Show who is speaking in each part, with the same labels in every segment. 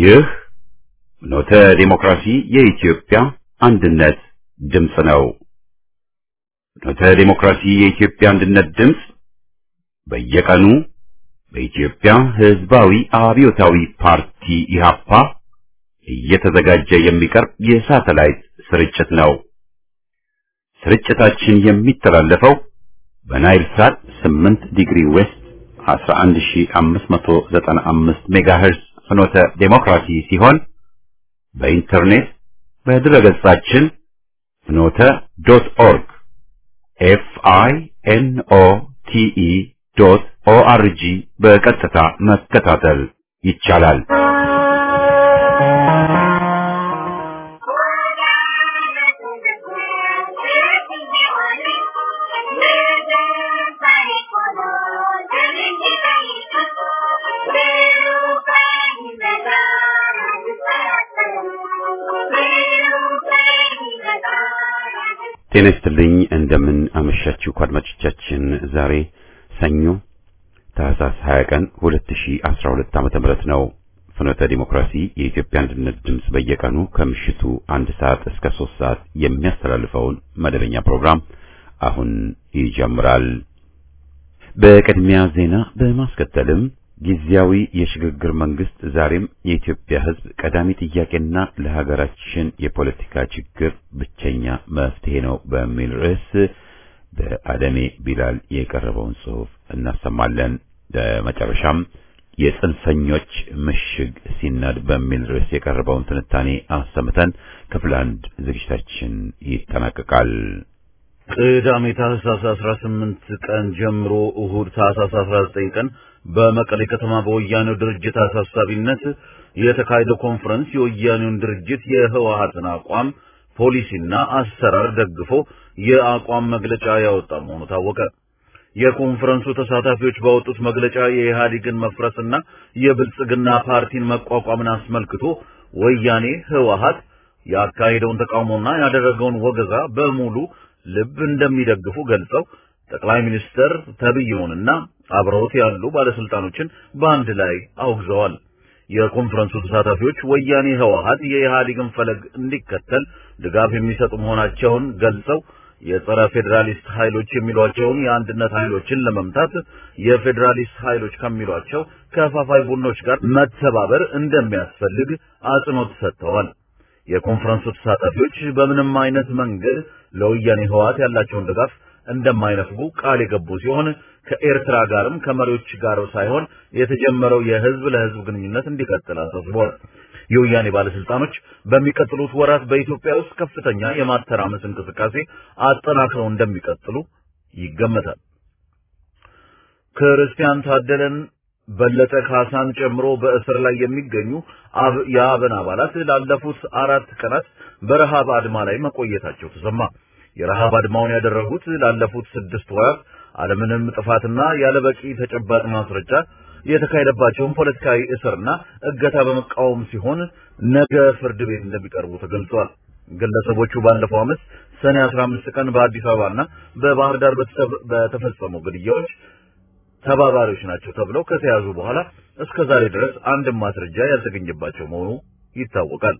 Speaker 1: ይህ ኖተ ዲሞክራሲ የኢትዮጵያ አንድነት ድምፅ ነው። ኖተ ዲሞክራሲ የኢትዮጵያ አንድነት ድምፅ በየቀኑ በኢትዮጵያ ሕዝባዊ አብዮታዊ ፓርቲ ኢህአፓ እየተዘጋጀ የሚቀርብ የሳተላይት ስርጭት ነው። ስርጭታችን የሚተላለፈው በናይል ሳት 8 ዲግሪ ዌስት 11595 ሜጋሄርዝ ፍኖተ ዴሞክራሲ ሲሆን በኢንተርኔት በድረገጻችን ፍኖተ ዶት ኦርግ ኤፍ አይ ኤን ኦ ቲ ኢ ዶት ኦ አር ጂ በቀጥታ መከታተል ይቻላል። ጤና ይስጥልኝ። እንደምን አመሻችሁ አድማጮቻችን። ዛሬ ሰኞ ታህሳስ 20 ቀን 2012 ዓመተ ምህረት ነው። ፍኖተ ዲሞክራሲ የኢትዮጵያ አንድነት ድምፅ በየቀኑ ከምሽቱ አንድ ሰዓት እስከ ሶስት ሰዓት የሚያስተላልፈውን መደበኛ ፕሮግራም አሁን ይጀምራል። በቅድሚያ ዜና በማስከተልም ጊዜያዊ የሽግግር መንግስት ዛሬም የኢትዮጵያ ሕዝብ ቀዳሚ ጥያቄና ለሀገራችን የፖለቲካ ችግር ብቸኛ መፍትሄ ነው በሚል ርዕስ በአደሜ ቢላል የቀረበውን ጽሑፍ እናሰማለን። በመጨረሻም የጽንፈኞች ምሽግ ሲናድ በሚል ርዕስ የቀረበውን ትንታኔ አሰምተን ክፍል አንድ ዝግጅታችን ይጠናቀቃል።
Speaker 2: ቅዳሜ ታህሳስ 18 ቀን ጀምሮ እሁድ ታህሳስ 19 ቀን በመቀሌ ከተማ በወያኔው ድርጅት አሳሳቢነት የተካሄደው ኮንፈረንስ የወያኔውን ድርጅት የህወሓትን አቋም ፖሊሲና አሰራር ደግፎ የአቋም መግለጫ ያወጣ መሆኑ ታወቀ። የኮንፈረንሱ ተሳታፊዎች ባወጡት መግለጫ የኢህአዴግን መፍረስና የብልጽግና ፓርቲን መቋቋምን አስመልክቶ ወያኔ ህወሓት ያካሄደውን ተቃውሞና ያደረገውን ወገዛ በሙሉ ልብ እንደሚደግፉ ገልጸው ጠቅላይ ሚኒስትር ተብየውንና አብረውት ያሉ ባለስልጣኖችን በአንድ ላይ አውግዘዋል። የኮንፈረንሱ ተሳታፊዎች ወያኔ ህወሓት የኢህአዴግን ፈለግ እንዲከተል ድጋፍ የሚሰጡ መሆናቸውን ገልጸው የጸረ ፌዴራሊስት ኃይሎች የሚሏቸውን የአንድነት ኃይሎችን ለመምታት የፌዴራሊስት ኃይሎች ከሚሏቸው ከፋፋይ ቡድኖች ጋር መተባበር እንደሚያስፈልግ አጽንኦት ሰጥተዋል። የኮንፈረንሱ ተሳታፊዎች በምንም አይነት መንገድ ለወያኔ ህወሓት ያላቸውን ድጋፍ እንደማይነፍጉ ቃል የገቡ ሲሆን ከኤርትራ ጋርም ከመሪዎች ጋር ሳይሆን የተጀመረው የህዝብ ለህዝብ ግንኙነት እንዲቀጥል አሳስበዋል። የወያኔ ባለስልጣኖች በሚቀጥሉት ወራት በኢትዮጵያ ውስጥ ከፍተኛ የማተራመስ እንቅስቃሴ አጠናክረው እንደሚቀጥሉ ይገመታል። ክርስቲያን ታደለን በለጠ ካሳን ጨምሮ በእስር ላይ የሚገኙ የአብን አባላት ላለፉት አራት ቀናት በረሃብ አድማ ላይ መቆየታቸው ተሰማ። የረሃብ አድማውን ያደረጉት ላለፉት ስድስት ወራት አለምንም ጥፋትና ያለበቂ ተጨባጭ ማስረጃ የተካሄደባቸውን ፖለቲካዊ እስርና እገታ በመቃወም ሲሆን ነገ ፍርድ ቤት እንደሚቀርቡ ተገልጿል። ግለሰቦቹ ባለፈው ዓመት ሰኔ 15 ቀን በአዲስ አበባና በባህር ዳር በተፈጸሙ ግድያዎች ተባባሪዎች ናቸው ተብለው ከተያዙ በኋላ እስከ ዛሬ ድረስ አንድም ማስረጃ ያልተገኘባቸው መሆኑ ይታወቃል።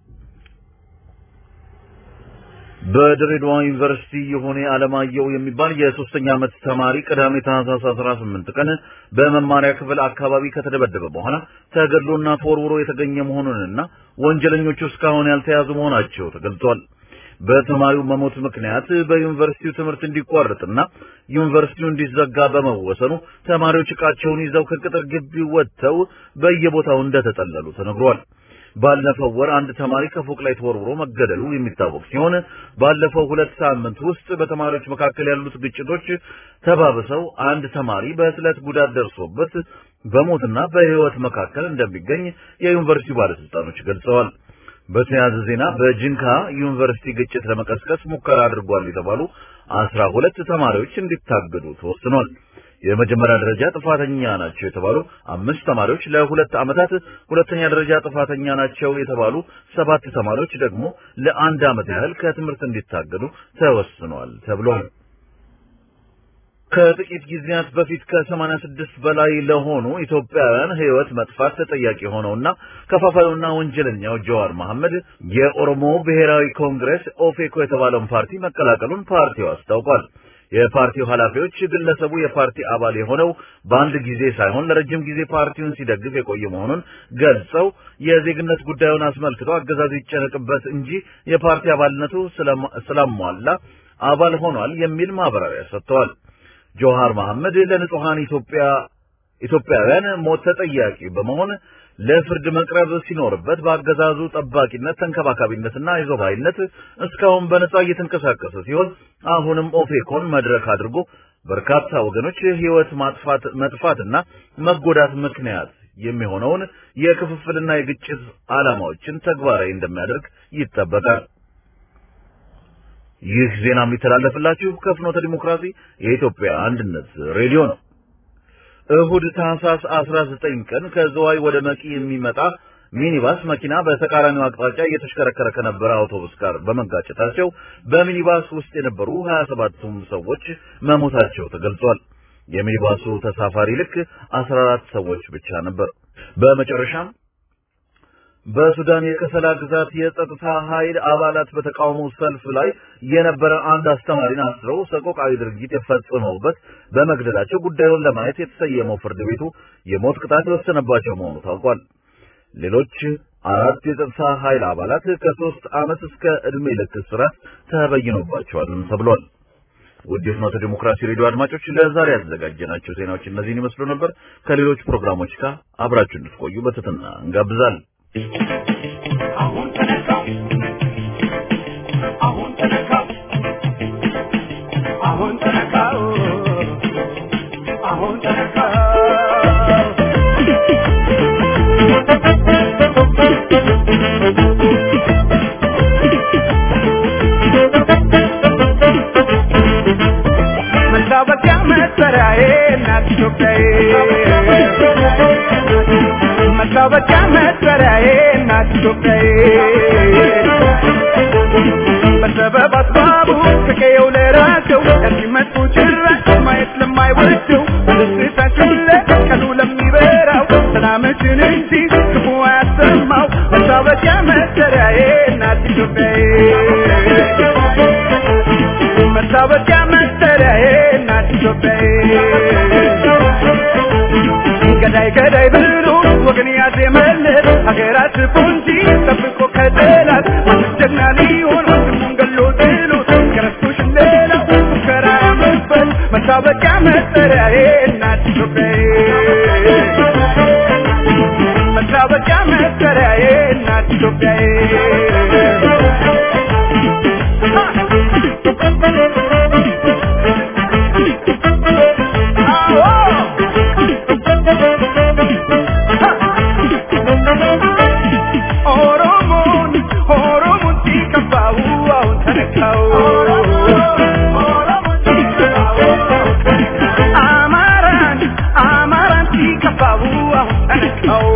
Speaker 2: በድሬዳዋ ዩኒቨርሲቲ የሆነ አለማየሁ የሚባል የሶስተኛ ዓመት ተማሪ ቅዳሜ ታህሳስ 18 ቀን በመማሪያ ክፍል አካባቢ ከተደበደበ በኋላ ተገድሎና ተወርውሮ የተገኘ መሆኑንና ወንጀለኞቹ እስካሁን ያልተያዙ መሆናቸው ተገልጿል። በተማሪው መሞት ምክንያት በዩኒቨርሲቲው ትምህርት እንዲቋረጥና ዩኒቨርሲቲው እንዲዘጋ በመወሰኑ ተማሪዎች ዕቃቸውን ይዘው ከቅጥር ግቢ ወጥተው በየቦታው እንደተጠለሉ ተነግሯል። ባለፈው ወር አንድ ተማሪ ከፎቅ ላይ ተወርውሮ መገደሉ የሚታወቅ ሲሆን ባለፈው ሁለት ሳምንት ውስጥ በተማሪዎች መካከል ያሉት ግጭቶች ተባብሰው አንድ ተማሪ በስለት ጉዳት ደርሶበት በሞትና በሕይወት መካከል እንደሚገኝ የዩኒቨርሲቲው ባለስልጣኖች ገልጸዋል። በተያያዘ ዜና በጂንካ ዩኒቨርሲቲ ግጭት ለመቀስቀስ ሙከራ አድርጓል የተባሉ አስራ ሁለት ተማሪዎች እንዲታገዱ ተወስኗል። የመጀመሪያ ደረጃ ጥፋተኛ ናቸው የተባሉ አምስት ተማሪዎች ለሁለት ዓመታት፣ ሁለተኛ ደረጃ ጥፋተኛ ናቸው የተባሉ ሰባት ተማሪዎች ደግሞ ለአንድ ዓመት ያህል ከትምህርት እንዲታገዱ ተወስኗል ተብሏል። ከጥቂት ጊዜያት በፊት ከሰማንያ ስድስት በላይ ለሆኑ ኢትዮጵያውያን ሕይወት መጥፋት ተጠያቂ ሆነውና ከፋፋዩና ወንጀለኛው ጀዋር መሐመድ የኦሮሞ ብሔራዊ ኮንግሬስ ኦፌኮ የተባለውን ፓርቲ መቀላቀሉን ፓርቲው አስታውቋል። የፓርቲው ኃላፊዎች ግለሰቡ የፓርቲ አባል የሆነው በአንድ ጊዜ ሳይሆን ለረጅም ጊዜ ፓርቲውን ሲደግፍ የቆየ መሆኑን ገልጸው የዜግነት ጉዳዩን አስመልክቶ አገዛዙ ይጨነቅበት እንጂ የፓርቲ አባልነቱ ስላሟላ አባል ሆኗል የሚል ማብራሪያ ሰጥተዋል። ጆሃር መሐመድ ለንጹሃን ኢትዮጵያ ኢትዮጵያውያን ሞት ተጠያቂ በመሆን ለፍርድ መቅረብ ሲኖርበት በአገዛዙ ጠባቂነት፣ ተንከባካቢነትና አይዞባይነት እስካሁን በነጻ እየተንቀሳቀሰ ሲሆን አሁንም ኦፌኮን መድረክ አድርጎ በርካታ ወገኖች ሕይወት ማጥፋት መጥፋትና መጎዳት ምክንያት የሚሆነውን የክፍፍልና የግጭት ዓላማዎችን ተግባራዊ እንደሚያደርግ ይጠበቃል። ይህ ዜና የሚተላለፍላችሁ ከፍኖተ ዲሞክራሲ የኢትዮጵያ አንድነት ሬዲዮ ነው። እሁድ ታህሳስ 19 ቀን ከዝዋይ ወደ መቂ የሚመጣ ሚኒባስ መኪና በተቃራኒው አቅጣጫ እየተሽከረከረ ከነበረ አውቶቡስ ጋር በመጋጨታቸው በሚኒባስ ውስጥ የነበሩ 27ቱም ሰዎች መሞታቸው ተገልጿል። የሚኒባሱ ተሳፋሪ ልክ 14 ሰዎች ብቻ ነበር። በመጨረሻም በሱዳን የከሰላ ግዛት የጸጥታ ኃይል አባላት በተቃውሞ ሰልፍ ላይ የነበረ አንድ አስተማሪን አስረው ሰቆቃዊ ድርጊት የፈጸመውበት በመግደላቸው ጉዳዩን ለማየት የተሰየመው ፍርድ ቤቱ የሞት ቅጣት የወሰነባቸው መሆኑ ታውቋል። ሌሎች አራት የጸጥታ ኃይል አባላት ከሶስት ዓመት እስከ ዕድሜ ልክ እስራት ተበይኖባቸዋልም ተብሏል። ውድ የፍኖተ ዲሞክራሲ ሬዲዮ አድማጮች ለዛሬ ያዘጋጀናቸው ዜናዎች እነዚህን ይመስሉ ነበር። ከሌሎች ፕሮግራሞች ጋር አብራችሁ እንድትቆዩ በትህትና እንጋብዛለን።
Speaker 3: አሁን ተነካው አሁን ተነካው አሁን ተነካው አሁን ተነካው መታወቂያ መሰሪያዬ እናት ኢትዮጵያዬ መታወቂያ መሰሪያዬ እናት ኢትዮጵያዬ በሰበብ አስባቡ ከቀየው ለራቸው ለሚመጡ ጭራሽ ማየት ለማይወደው ደስታችን ለቀኑ ለሚበራው ሰላምችን እንጂ ክፉ አያሰማው መታወቂያ መሰሪያዬ እናት ኢትዮጵያዬ መታወቂያ መሰሪያዬ እናት ኢትዮጵያዬ ገዳይ ገዳይ ብሎ ወገን ያዜመለት ሀገራት ፖንጂ ጠብቆ ከጠላት ማንም ጀግና ሊሆን ወንድሙን ገሎ ጥሎት ከረስቶሽ ሌላው ሙከራ ያመበት መታወቂያ መጠሪያዬ እናት ኢትዮጵያዬ መታወቂያ መጠሪያዬ እናት ኢትዮጵያዬ ኦሮሞን ኦሮሞን ሲከፋው አሁን ተነካው አማራን አማራን ሲከፋው አሁን ተነካው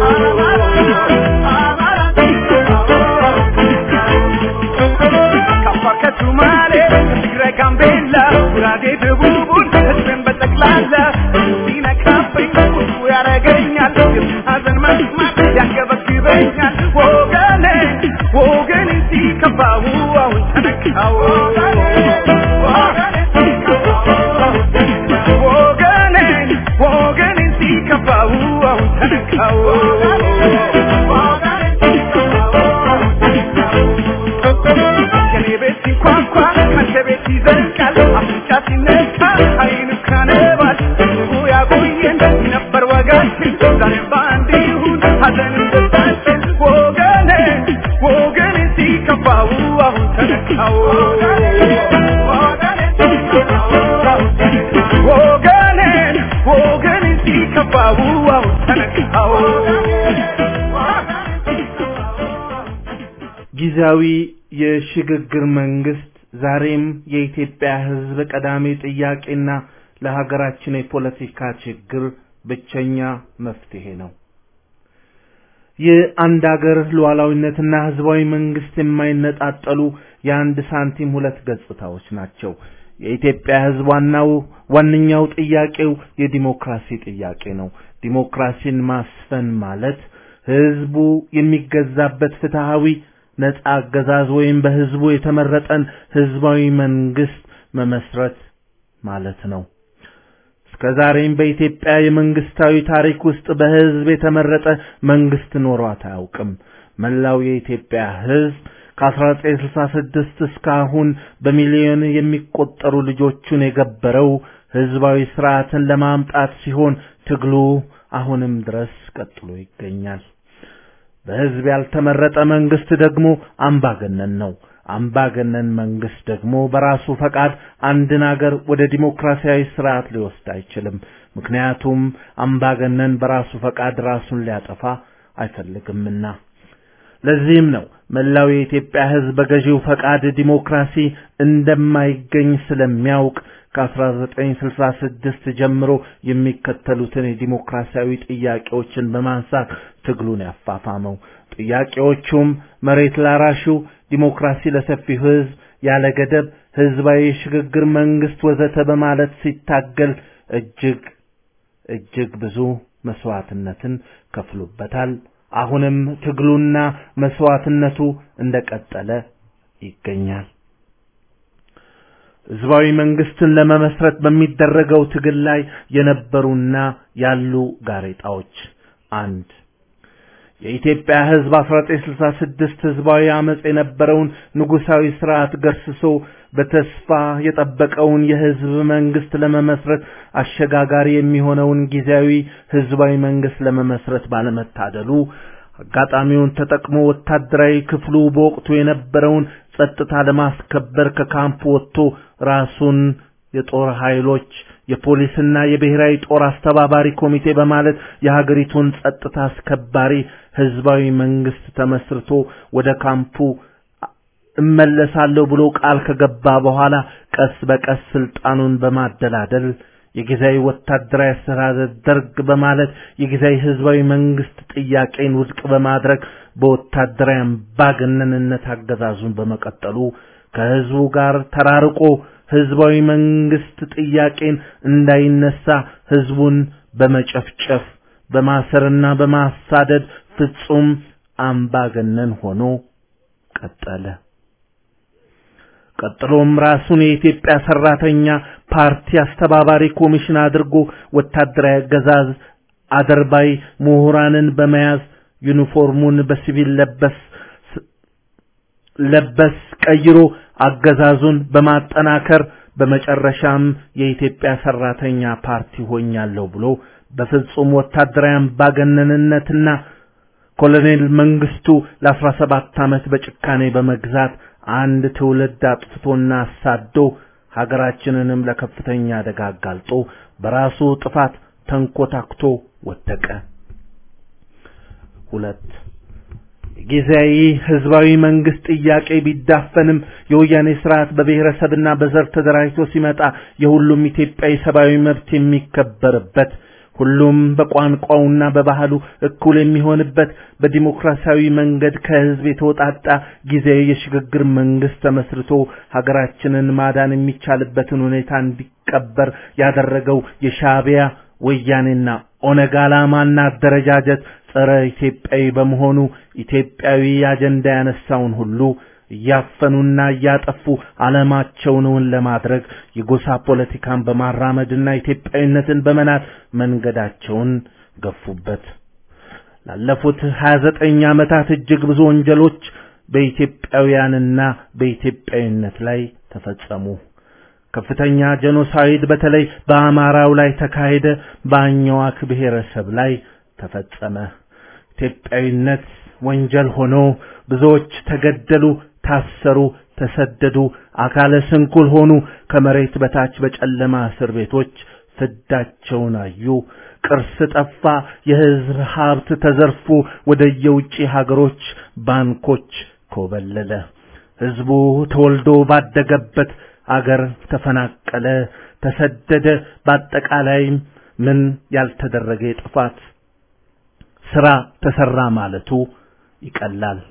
Speaker 3: ከአፋር ከሱማሌ ከትግራይ ጋምቤላ ጉራጌ ደቡቡን ህዝብን በጠቅላላ ሲነካብኝ ቁጡ ያረገኛል ሀዘን መስማት ያንገበግበኛል ወገኔ ወገኔ ሲከፋው አሁን ተነካው ወገኔ ወገኔ ሲከፋው አሁን ተነካው የኔ ቤት ሲንኳኳ አንተ ቤት ይዘልቃል አፍንጫ ሲነካ አይኑ ካነባል ህዝቡ ያቆየን ነበር ወጋችን ዛሬም በአንድ ይሁን ሀዘንም ደስታችን ወገኔ ወገኔ ሲከፋው አሁን ተነካው ወገኔን ወገኔ ሲከፋው አሁን ተነካው
Speaker 4: ጊዜያዊ የሽግግር መንግስት ዛሬም የኢትዮጵያ ሕዝብ ቀዳሚ ጥያቄና ለሀገራችን የፖለቲካ ችግር ብቸኛ መፍትሄ ነው። የአንድ አገር ሉዓላዊነትና ህዝባዊ መንግስት የማይነጣጠሉ የአንድ ሳንቲም ሁለት ገጽታዎች ናቸው። የኢትዮጵያ ሕዝብ ዋናው ዋነኛው ጥያቄው የዲሞክራሲ ጥያቄ ነው። ዲሞክራሲን ማስፈን ማለት ሕዝቡ የሚገዛበት ፍትሃዊ ነጻ አገዛዝ ወይም በሕዝቡ የተመረጠን ሕዝባዊ መንግስት መመስረት ማለት ነው። እስከ ዛሬም በኢትዮጵያ የመንግስታዊ ታሪክ ውስጥ በሕዝብ የተመረጠ መንግስት ኖሯት አያውቅም። መላው የኢትዮጵያ ሕዝብ ከ1966 እስካሁን በሚሊዮን የሚቆጠሩ ልጆቹን የገበረው ህዝባዊ ስርዓትን ለማምጣት ሲሆን ትግሉ አሁንም ድረስ ቀጥሎ ይገኛል። በህዝብ ያልተመረጠ መንግስት ደግሞ አምባገነን ነው። አምባገነን መንግስት ደግሞ በራሱ ፈቃድ አንድን አገር ወደ ዲሞክራሲያዊ ስርዓት ሊወስድ አይችልም። ምክንያቱም አምባገነን በራሱ ፈቃድ ራሱን ሊያጠፋ አይፈልግምና። ለዚህም ነው መላው የኢትዮጵያ ህዝብ በገዢው ፈቃድ ዲሞክራሲ እንደማይገኝ ስለሚያውቅ ከ1966 ጀምሮ የሚከተሉትን የዲሞክራሲያዊ ጥያቄዎችን በማንሳት ትግሉን ያፋፋመው። ጥያቄዎቹም መሬት ላራሹ፣ ዲሞክራሲ ለሰፊው ህዝብ፣ ያለ ገደብ ህዝባዊ የሽግግር መንግስት ወዘተ በማለት ሲታገል እጅግ እጅግ ብዙ መስዋዕትነትን ከፍሎበታል። አሁንም ትግሉና መስዋዕትነቱ እንደቀጠለ ይገኛል። ህዝባዊ መንግስትን ለመመስረት በሚደረገው ትግል ላይ የነበሩና ያሉ ጋሬጣዎች አንድ የኢትዮጵያ ህዝብ 1966 ህዝባዊ አመጽ የነበረውን ንጉሳዊ ስርዓት ገርስሶ በተስፋ የጠበቀውን የህዝብ መንግስት ለመመስረት አሸጋጋሪ የሚሆነውን ጊዜያዊ ህዝባዊ መንግስት ለመመስረት ባለመታደሉ አጋጣሚውን ተጠቅሞ ወታደራዊ ክፍሉ በወቅቱ የነበረውን ጸጥታ ለማስከበር ከካምፕ ወጥቶ ራሱን የጦር ኃይሎች የፖሊስና የብሔራዊ ጦር አስተባባሪ ኮሚቴ በማለት የሀገሪቱን ጸጥታ አስከባሪ ህዝባዊ መንግስት ተመስርቶ ወደ ካምፑ እመለሳለሁ ብሎ ቃል ከገባ በኋላ ቀስ በቀስ ስልጣኑን በማደላደል የጊዜያዊ ወታደራዊ አስተዳደር ደርግ በማለት የጊዜያዊ ህዝባዊ መንግስት ጥያቄን ውድቅ በማድረግ በወታደራዊ አምባገነንነት አገዛዙን በመቀጠሉ ከህዝቡ ጋር ተራርቆ ህዝባዊ መንግስት ጥያቄን እንዳይነሳ ህዝቡን በመጨፍጨፍ በማሰርና በማሳደድ ፍጹም አምባገነን ሆኖ ቀጠለ። ቀጥሎም ራሱን የኢትዮጵያ ሰራተኛ ፓርቲ አስተባባሪ ኮሚሽን አድርጎ ወታደራዊ አገዛዝ አደርባይ ምሁራንን በመያዝ ዩኒፎርሙን በሲቪል ለበስ ለበስ ቀይሮ አገዛዙን በማጠናከር በመጨረሻም የኢትዮጵያ ሰራተኛ ፓርቲ ሆኛለሁ ብሎ በፍጹም ወታደራዊ አምባገነንነትና ኮሎኔል መንግስቱ ለአስራ ሰባት ዓመት በጭካኔ በመግዛት አንድ ትውልድ አጥፍቶና አሳዶ ሀገራችንንም ለከፍተኛ አደጋ አጋልጦ በራሱ ጥፋት ተንኮታክቶ ወደቀ። ሁለት ጊዜያዊ ህዝባዊ መንግስት ጥያቄ ቢዳፈንም የወያኔ ስርዓት በብሔረሰብና በዘር ተደራጅቶ ሲመጣ የሁሉም ኢትዮጵያዊ ሰብአዊ መብት የሚከበርበት ሁሉም በቋንቋውና በባህሉ እኩል የሚሆንበት በዲሞክራሲያዊ መንገድ ከህዝብ የተወጣጣ ጊዜያዊ የሽግግር መንግስት ተመስርቶ ሀገራችንን ማዳን የሚቻልበትን ሁኔታ እንዲቀበር ያደረገው የሻዕቢያ ወያኔና ኦነግ ዓላማና አደረጃጀት ጸረ ኢትዮጵያዊ በመሆኑ ኢትዮጵያዊ አጀንዳ ያነሳውን ሁሉ እያፈኑና እያጠፉ ዓለማቸውን ለማድረግ የጎሳ ፖለቲካን በማራመድና ኢትዮጵያዊነትን በመናት መንገዳቸውን ገፉበት። ላለፉት 29 ዓመታት እጅግ ብዙ ወንጀሎች በኢትዮጵያውያንና በኢትዮጵያዊነት ላይ ተፈጸሙ። ከፍተኛ ጄኖሳይድ በተለይ በአማራው ላይ ተካሄደ፣ በአኝዋክ ብሔረሰብ ላይ ተፈጸመ። ኢትዮጵያዊነት ወንጀል ሆኖ ብዙዎች ተገደሉ፣ ታሰሩ፣ ተሰደዱ፣ አካለ ስንኩል ሆኑ፣ ከመሬት በታች በጨለማ እስር ቤቶች ፍዳቸውን አዩ። ቅርስ ጠፋ፣ የህዝብ ሀብት ተዘርፎ ወደ የውጭ ሀገሮች ባንኮች ኮበለለ። ህዝቡ ተወልዶ ባደገበት አገር ተፈናቀለ፣ ተሰደደ። በአጠቃላይም ምን ያልተደረገ የጥፋት ስራ ተሰራ ማለቱ ይቀላል።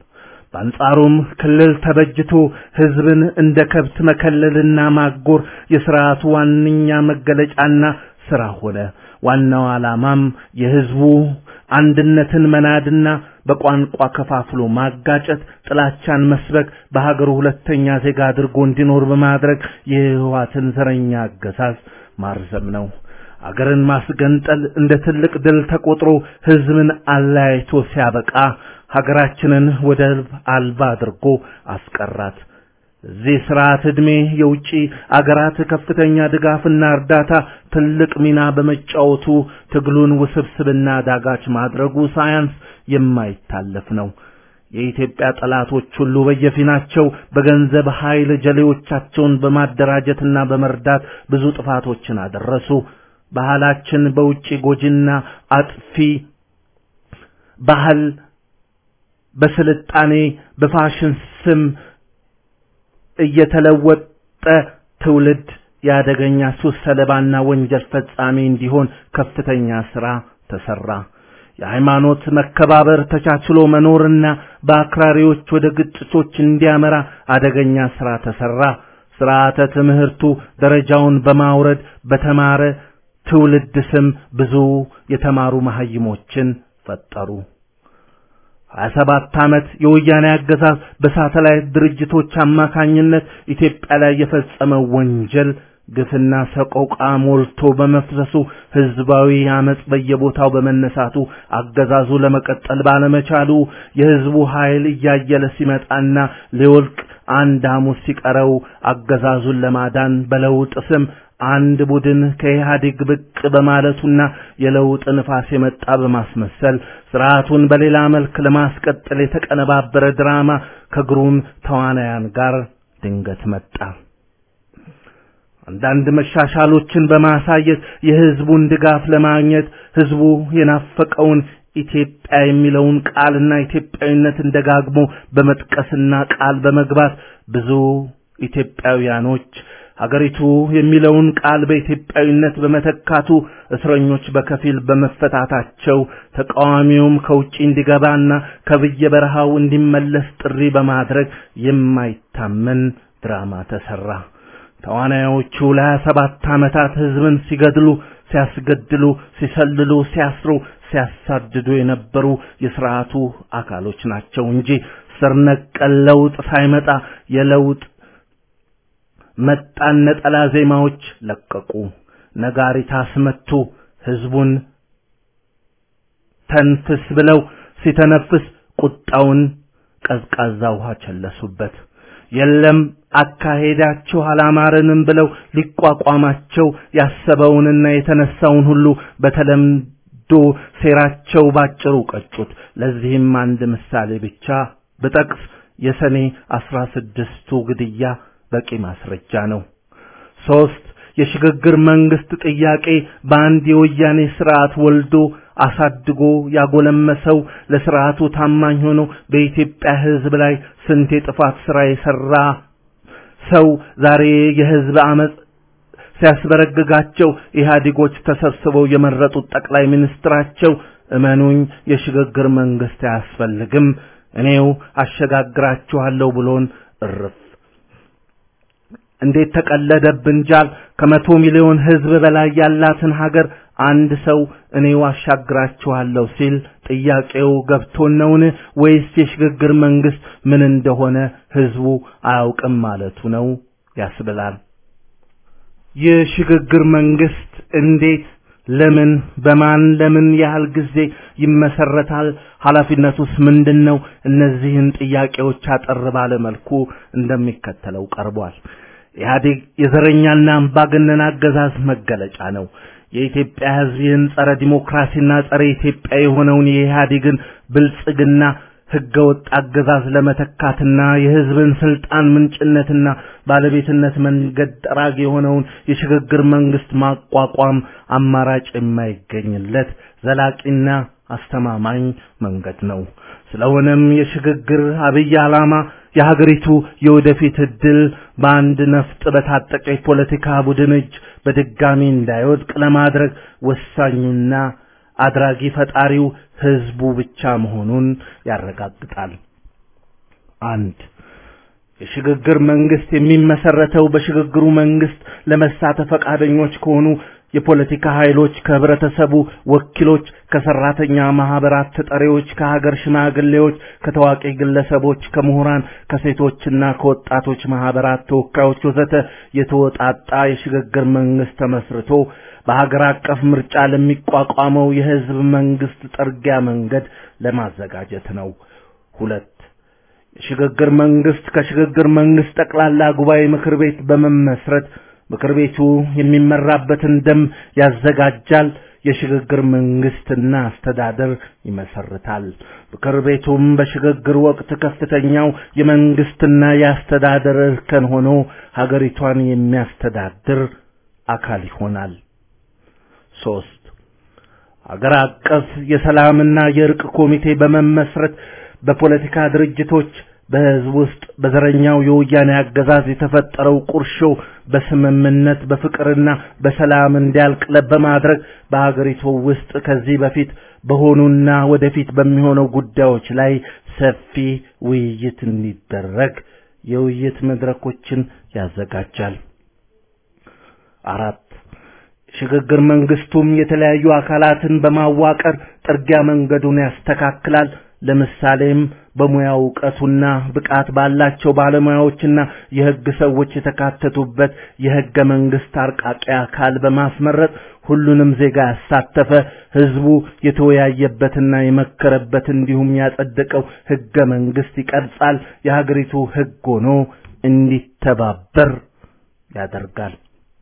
Speaker 4: በአንጻሩም ክልል ተበጅቶ ህዝብን እንደ ከብት መከለልና ማጎር የስርዓቱ ዋነኛ መገለጫና ስራ ሆነ። ዋናው ዓላማም የህዝቡ አንድነትን መናድና በቋንቋ ከፋፍሎ ማጋጨት፣ ጥላቻን መስበክ፣ በሀገሩ ሁለተኛ ዜጋ አድርጎ እንዲኖር በማድረግ የህወሓትን ዘረኛ አገዛዝ ማርዘም ነው። አገርን ማስገንጠል እንደ ትልቅ ድል ተቆጥሮ ህዝብን አለያይቶ ሲያበቃ ሀገራችንን ወደብ አልባ አድርጎ አስቀራት። እዚህ ስርዓት ዕድሜ የውጭ አገራት ከፍተኛ ድጋፍና እርዳታ ትልቅ ሚና በመጫወቱ ትግሉን ውስብስብና ዳጋች ማድረጉ ሳያንስ የማይታለፍ ነው። የኢትዮጵያ ጠላቶች ሁሉ በየፊናቸው በገንዘብ ኃይል ጀሌዎቻቸውን በማደራጀትና በመርዳት ብዙ ጥፋቶችን አደረሱ። ባህላችን በውጭ ጎጂና አጥፊ ባህል በስልጣኔ በፋሽን ስም እየተለወጠ ትውልድ የአደገኛ ሱስ ሰለባና ወንጀል ፈጻሚ እንዲሆን ከፍተኛ ስራ ተሰራ። የሃይማኖት መከባበር ተቻችሎ መኖርና በአክራሪዎች ወደ ግጭቶች እንዲያመራ አደገኛ ስራ ተሰራ። ስርዓተ ትምህርቱ ደረጃውን በማውረድ በተማረ ትውልድ ስም ብዙ የተማሩ መሐይሞችን ፈጠሩ። ሀያ ሰባት ዓመት የወያኔ አገዛዝ በሳተላይት ድርጅቶች አማካኝነት ኢትዮጵያ ላይ የፈጸመው ወንጀል ግፍና ሰቆቃ ሞልቶ በመፍሰሱ ህዝባዊ አመጽ በየቦታው በመነሳቱ አገዛዙ ለመቀጠል ባለመቻሉ የህዝቡ ኃይል እያየለ ሲመጣና ሊወልቅ አንድ ሐሙስ ሲቀረው አገዛዙን ለማዳን በለውጥ ስም አንድ ቡድን ከኢህአዴግ ብቅ በማለቱና የለውጥ ንፋስ የመጣ በማስመሰል ስርዓቱን በሌላ መልክ ለማስቀጠል የተቀነባበረ ድራማ ከግሩም ተዋናያን ጋር ድንገት መጣ። አንዳንድ መሻሻሎችን በማሳየት የህዝቡን ድጋፍ ለማግኘት ህዝቡ የናፈቀውን ኢትዮጵያ የሚለውን ቃልና ኢትዮጵያዊነትን ደጋግሞ በመጥቀስና ቃል በመግባት ብዙ ኢትዮጵያውያኖች ሀገሪቱ የሚለውን ቃል በኢትዮጵያዊነት በመተካቱ እስረኞች በከፊል በመፈታታቸው ተቃዋሚውም ከውጪ እንዲገባና ከብየበረሃው እንዲመለስ ጥሪ በማድረግ የማይታመን ድራማ ተሰራ። ተዋናዮቹ ለሀያ ሰባት ዓመታት ህዝብን ሲገድሉ፣ ሲያስገድሉ፣ ሲሰልሉ፣ ሲያስሩ፣ ሲያሳድዱ የነበሩ የስርዓቱ አካሎች ናቸው እንጂ ስር ነቀል ለውጥ ሳይመጣ የለውጥ መጣን ነጠላ ዜማዎች ለቀቁ። ነጋሪት አስመቱ። ህዝቡን ተንፍስ ብለው ሲተነፍስ ቁጣውን ቀዝቃዛ ውሃ ቸለሱበት። የለም አካሄዳቸው አላማረንም ብለው ሊቋቋማቸው ያሰበውንና የተነሳውን ሁሉ በተለምዶ ሴራቸው ባጭሩ ቀጩት። ለዚህም አንድ ምሳሌ ብቻ ብጠቅስ የሰኔ አስራ ስድስቱ ግድያ በቂ ማስረጃ ነው። ሶስት የሽግግር መንግስት ጥያቄ በአንድ የወያኔ ስርዓት ወልዶ አሳድጎ ያጎለመሰው ለስርዓቱ ታማኝ ሆኖ በኢትዮጵያ ህዝብ ላይ ስንት የጥፋት ስራ የሰራ ሰው ዛሬ የህዝብ አመጽ ሲያስበረግጋቸው ኢህአዴጎች ተሰብስበው የመረጡት ጠቅላይ ሚኒስትራቸው እመኑኝ የሽግግር መንግስት አያስፈልግም እኔው አሸጋግራችኋለሁ ብሎን እርፍ እንዴት ተቀለደብን ጃል ከመቶ ሚሊዮን ህዝብ በላይ ያላትን ሀገር አንድ ሰው እኔው አሻግራችኋለሁ ሲል ጥያቄው ገብቶን ነውን ወይስ የሽግግር መንግስት ምን እንደሆነ ህዝቡ አያውቅም ማለቱ ነው ያስብላል። የሽግግር መንግስት እንዴት፣ ለምን፣ በማን፣ ለምን ያህል ጊዜ ይመሰረታል? ኃላፊነቱስ ምንድን ነው? እነዚህን ጥያቄዎች አጠር ባለ መልኩ እንደሚከተለው ቀርቧል። ኢህአዴግ የዘረኛና አምባገነን አገዛዝ መገለጫ ነው። የኢትዮጵያ ህዝብ ይህን ጸረ ዲሞክራሲና ጸረ ኢትዮጵያ የሆነውን የኢህአዴግን ብልጽግና ህገወጥ አገዛዝ ለመተካትና የህዝብን ስልጣን ምንጭነትና ባለቤትነት መንገድ ጠራጊ የሆነውን የሽግግር መንግስት ማቋቋም አማራጭ የማይገኝለት ዘላቂና አስተማማኝ መንገድ ነው። ስለሆነም የሽግግር አብይ ዓላማ የሀገሪቱ የወደፊት እድል በአንድ ነፍጥ በታጠቀ የፖለቲካ ቡድን እጅ በድጋሚ እንዳይወድቅ ለማድረግ ወሳኙና አድራጊ ፈጣሪው ህዝቡ ብቻ መሆኑን ያረጋግጣል። አንድ የሽግግር መንግስት የሚመሰረተው በሽግግሩ መንግስት ለመሳተፍ ፈቃደኞች ከሆኑ የፖለቲካ ኃይሎች፣ ከህብረተሰቡ ወኪሎች፣ ከሰራተኛ ማህበራት ተጠሪዎች፣ ከሀገር ሽማግሌዎች፣ ከታዋቂ ግለሰቦች፣ ከምሁራን፣ ከሴቶችና ከወጣቶች ማህበራት ተወካዮች ወዘተ የተወጣጣ የሽግግር መንግስት ተመስርቶ በሀገር አቀፍ ምርጫ ለሚቋቋመው የህዝብ መንግስት ጠርጊያ መንገድ ለማዘጋጀት ነው። ሁለት የሽግግር መንግስት ከሽግግር መንግስት ጠቅላላ ጉባኤ ምክር ቤት በመመስረት ምክር ቤቱ የሚመራበትን ደንብ ያዘጋጃል። የሽግግር መንግስትና አስተዳደር ይመሰርታል። ምክር ቤቱም በሽግግር ወቅት ከፍተኛው የመንግስትና የአስተዳደር እርከን ሆኖ ሀገሪቷን የሚያስተዳድር አካል ይሆናል። ሶስት ሀገር አቀፍ የሰላምና የእርቅ ኮሚቴ በመመስረት በፖለቲካ ድርጅቶች በህዝብ ውስጥ በዘረኛው የወያኔ አገዛዝ የተፈጠረው ቁርሾ በስምምነት በፍቅርና በሰላም እንዲያልቅ በማድረግ በሀገሪቱ ውስጥ ከዚህ በፊት በሆኑና ወደፊት በሚሆነው ጉዳዮች ላይ ሰፊ ውይይት እንዲደረግ የውይይት መድረኮችን ያዘጋጃል። አራት ሽግግር መንግስቱም የተለያዩ አካላትን በማዋቀር ጥርጊያ መንገዱን ያስተካክላል። ለምሳሌም በሙያ እውቀቱና ብቃት ባላቸው ባለሙያዎችና የህግ ሰዎች የተካተቱበት የህገ መንግስት አርቃቂ አካል በማስመረጥ ሁሉንም ዜጋ ያሳተፈ ህዝቡ የተወያየበትና የመከረበት እንዲሁም ያጸደቀው ህገ መንግስት ይቀርጻል። የሀገሪቱ ህግ ሆኖ እንዲተባበር ያደርጋል።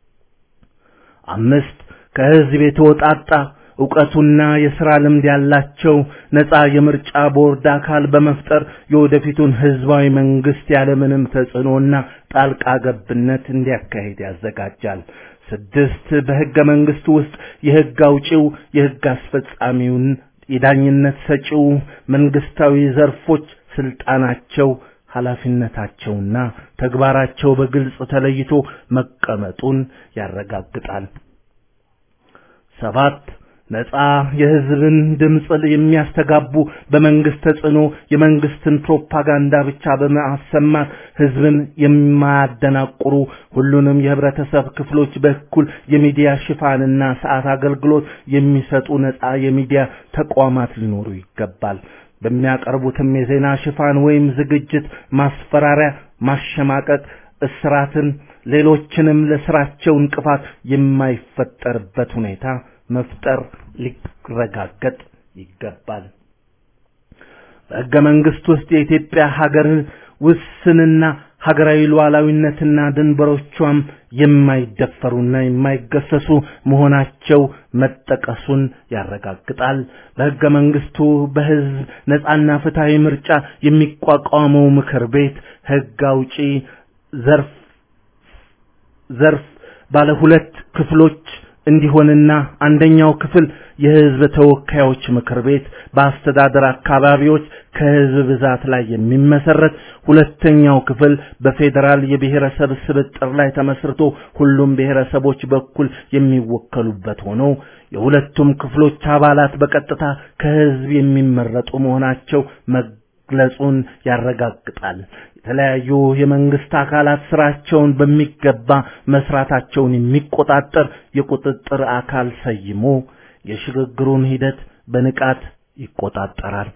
Speaker 4: አምስት ከህዝብ የተወጣጣ ዕውቀቱና የሥራ ልምድ ያላቸው ነፃ የምርጫ ቦርድ አካል በመፍጠር የወደፊቱን ህዝባዊ መንግስት ያለምንም ተጽዕኖና ጣልቃ ገብነት እንዲያካሂድ ያዘጋጃል። ስድስት በህገ መንግስቱ ውስጥ የህግ አውጪው፣ የህግ አስፈጻሚውን፣ የዳኝነት ሰጪው መንግስታዊ ዘርፎች ስልጣናቸው ኃላፊነታቸውና ተግባራቸው በግልጽ ተለይቶ መቀመጡን ያረጋግጣል። ሰባት ነፃ የህዝብን ድምፅ የሚያስተጋቡ በመንግስት ተጽዕኖ የመንግስትን ፕሮፓጋንዳ ብቻ በማሰማት ህዝብን የማያደናቁሩ ሁሉንም የህብረተሰብ ክፍሎች በኩል የሚዲያ ሽፋንና ሰዓት አገልግሎት የሚሰጡ ነፃ የሚዲያ ተቋማት ሊኖሩ ይገባል። በሚያቀርቡትም የዜና ሽፋን ወይም ዝግጅት ማስፈራሪያ፣ ማሸማቀቅ፣ እስራትን፣ ሌሎችንም ለስራቸው እንቅፋት የማይፈጠርበት ሁኔታ መፍጠር ሊረጋገጥ ይገባል። በሕገ መንግስት ውስጥ የኢትዮጵያ ሀገር ውስንና ሀገራዊ ሉዓላዊነትና ድንበሮቿም የማይደፈሩና የማይገሰሱ መሆናቸው መጠቀሱን ያረጋግጣል። በሕገ መንግስቱ በህዝብ ነጻና ፍትሐዊ ምርጫ የሚቋቋመው ምክር ቤት ህግ አውጪ ዘርፍ ዘርፍ ባለ ሁለት ክፍሎች እንዲሆንና አንደኛው ክፍል የህዝብ ተወካዮች ምክር ቤት በአስተዳደር አካባቢዎች ከህዝብ ብዛት ላይ የሚመሰረት፣ ሁለተኛው ክፍል በፌዴራል የብሔረሰብ ስብጥር ላይ ተመስርቶ ሁሉም ብሔረሰቦች በኩል የሚወከሉበት ሆኖ የሁለቱም ክፍሎች አባላት በቀጥታ ከህዝብ የሚመረጡ መሆናቸው መግለጹን ያረጋግጣል። የተለያዩ የመንግስት አካላት ስራቸውን በሚገባ መስራታቸውን የሚቆጣጠር የቁጥጥር አካል ሰይሞ የሽግግሩን ሂደት በንቃት ይቆጣጠራል።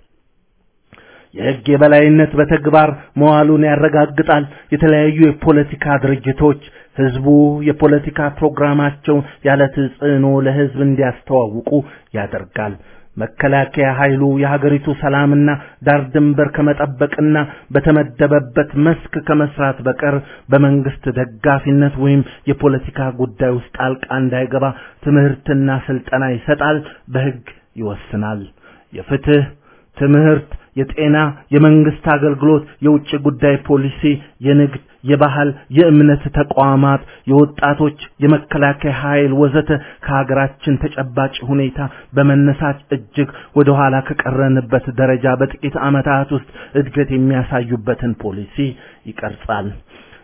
Speaker 4: የህግ የበላይነት በተግባር መዋሉን ያረጋግጣል። የተለያዩ የፖለቲካ ድርጅቶች ህዝቡ የፖለቲካ ፕሮግራማቸውን ያለ ተጽዕኖ ለህዝብ እንዲያስተዋውቁ ያደርጋል። መከላከያ ኃይሉ የሀገሪቱ ሰላምና ዳር ድንበር ከመጠበቅና በተመደበበት መስክ ከመስራት በቀር በመንግስት ደጋፊነት ወይም የፖለቲካ ጉዳይ ውስጥ ጣልቃ እንዳይገባ ትምህርትና ስልጠና ይሰጣል፣ በህግ ይወስናል። የፍትህ፣ ትምህርት፣ የጤና፣ የመንግስት አገልግሎት፣ የውጭ ጉዳይ ፖሊሲ፣ የንግድ፣ የባህል፣ የእምነት ተቋማት፣ የወጣቶች፣ የመከላከያ ኃይል ወዘተ ከሀገራችን ተጨባጭ ሁኔታ በመነሳት እጅግ ወደ ኋላ ከቀረንበት ደረጃ በጥቂት ዓመታት ውስጥ እድገት የሚያሳዩበትን ፖሊሲ ይቀርጻል።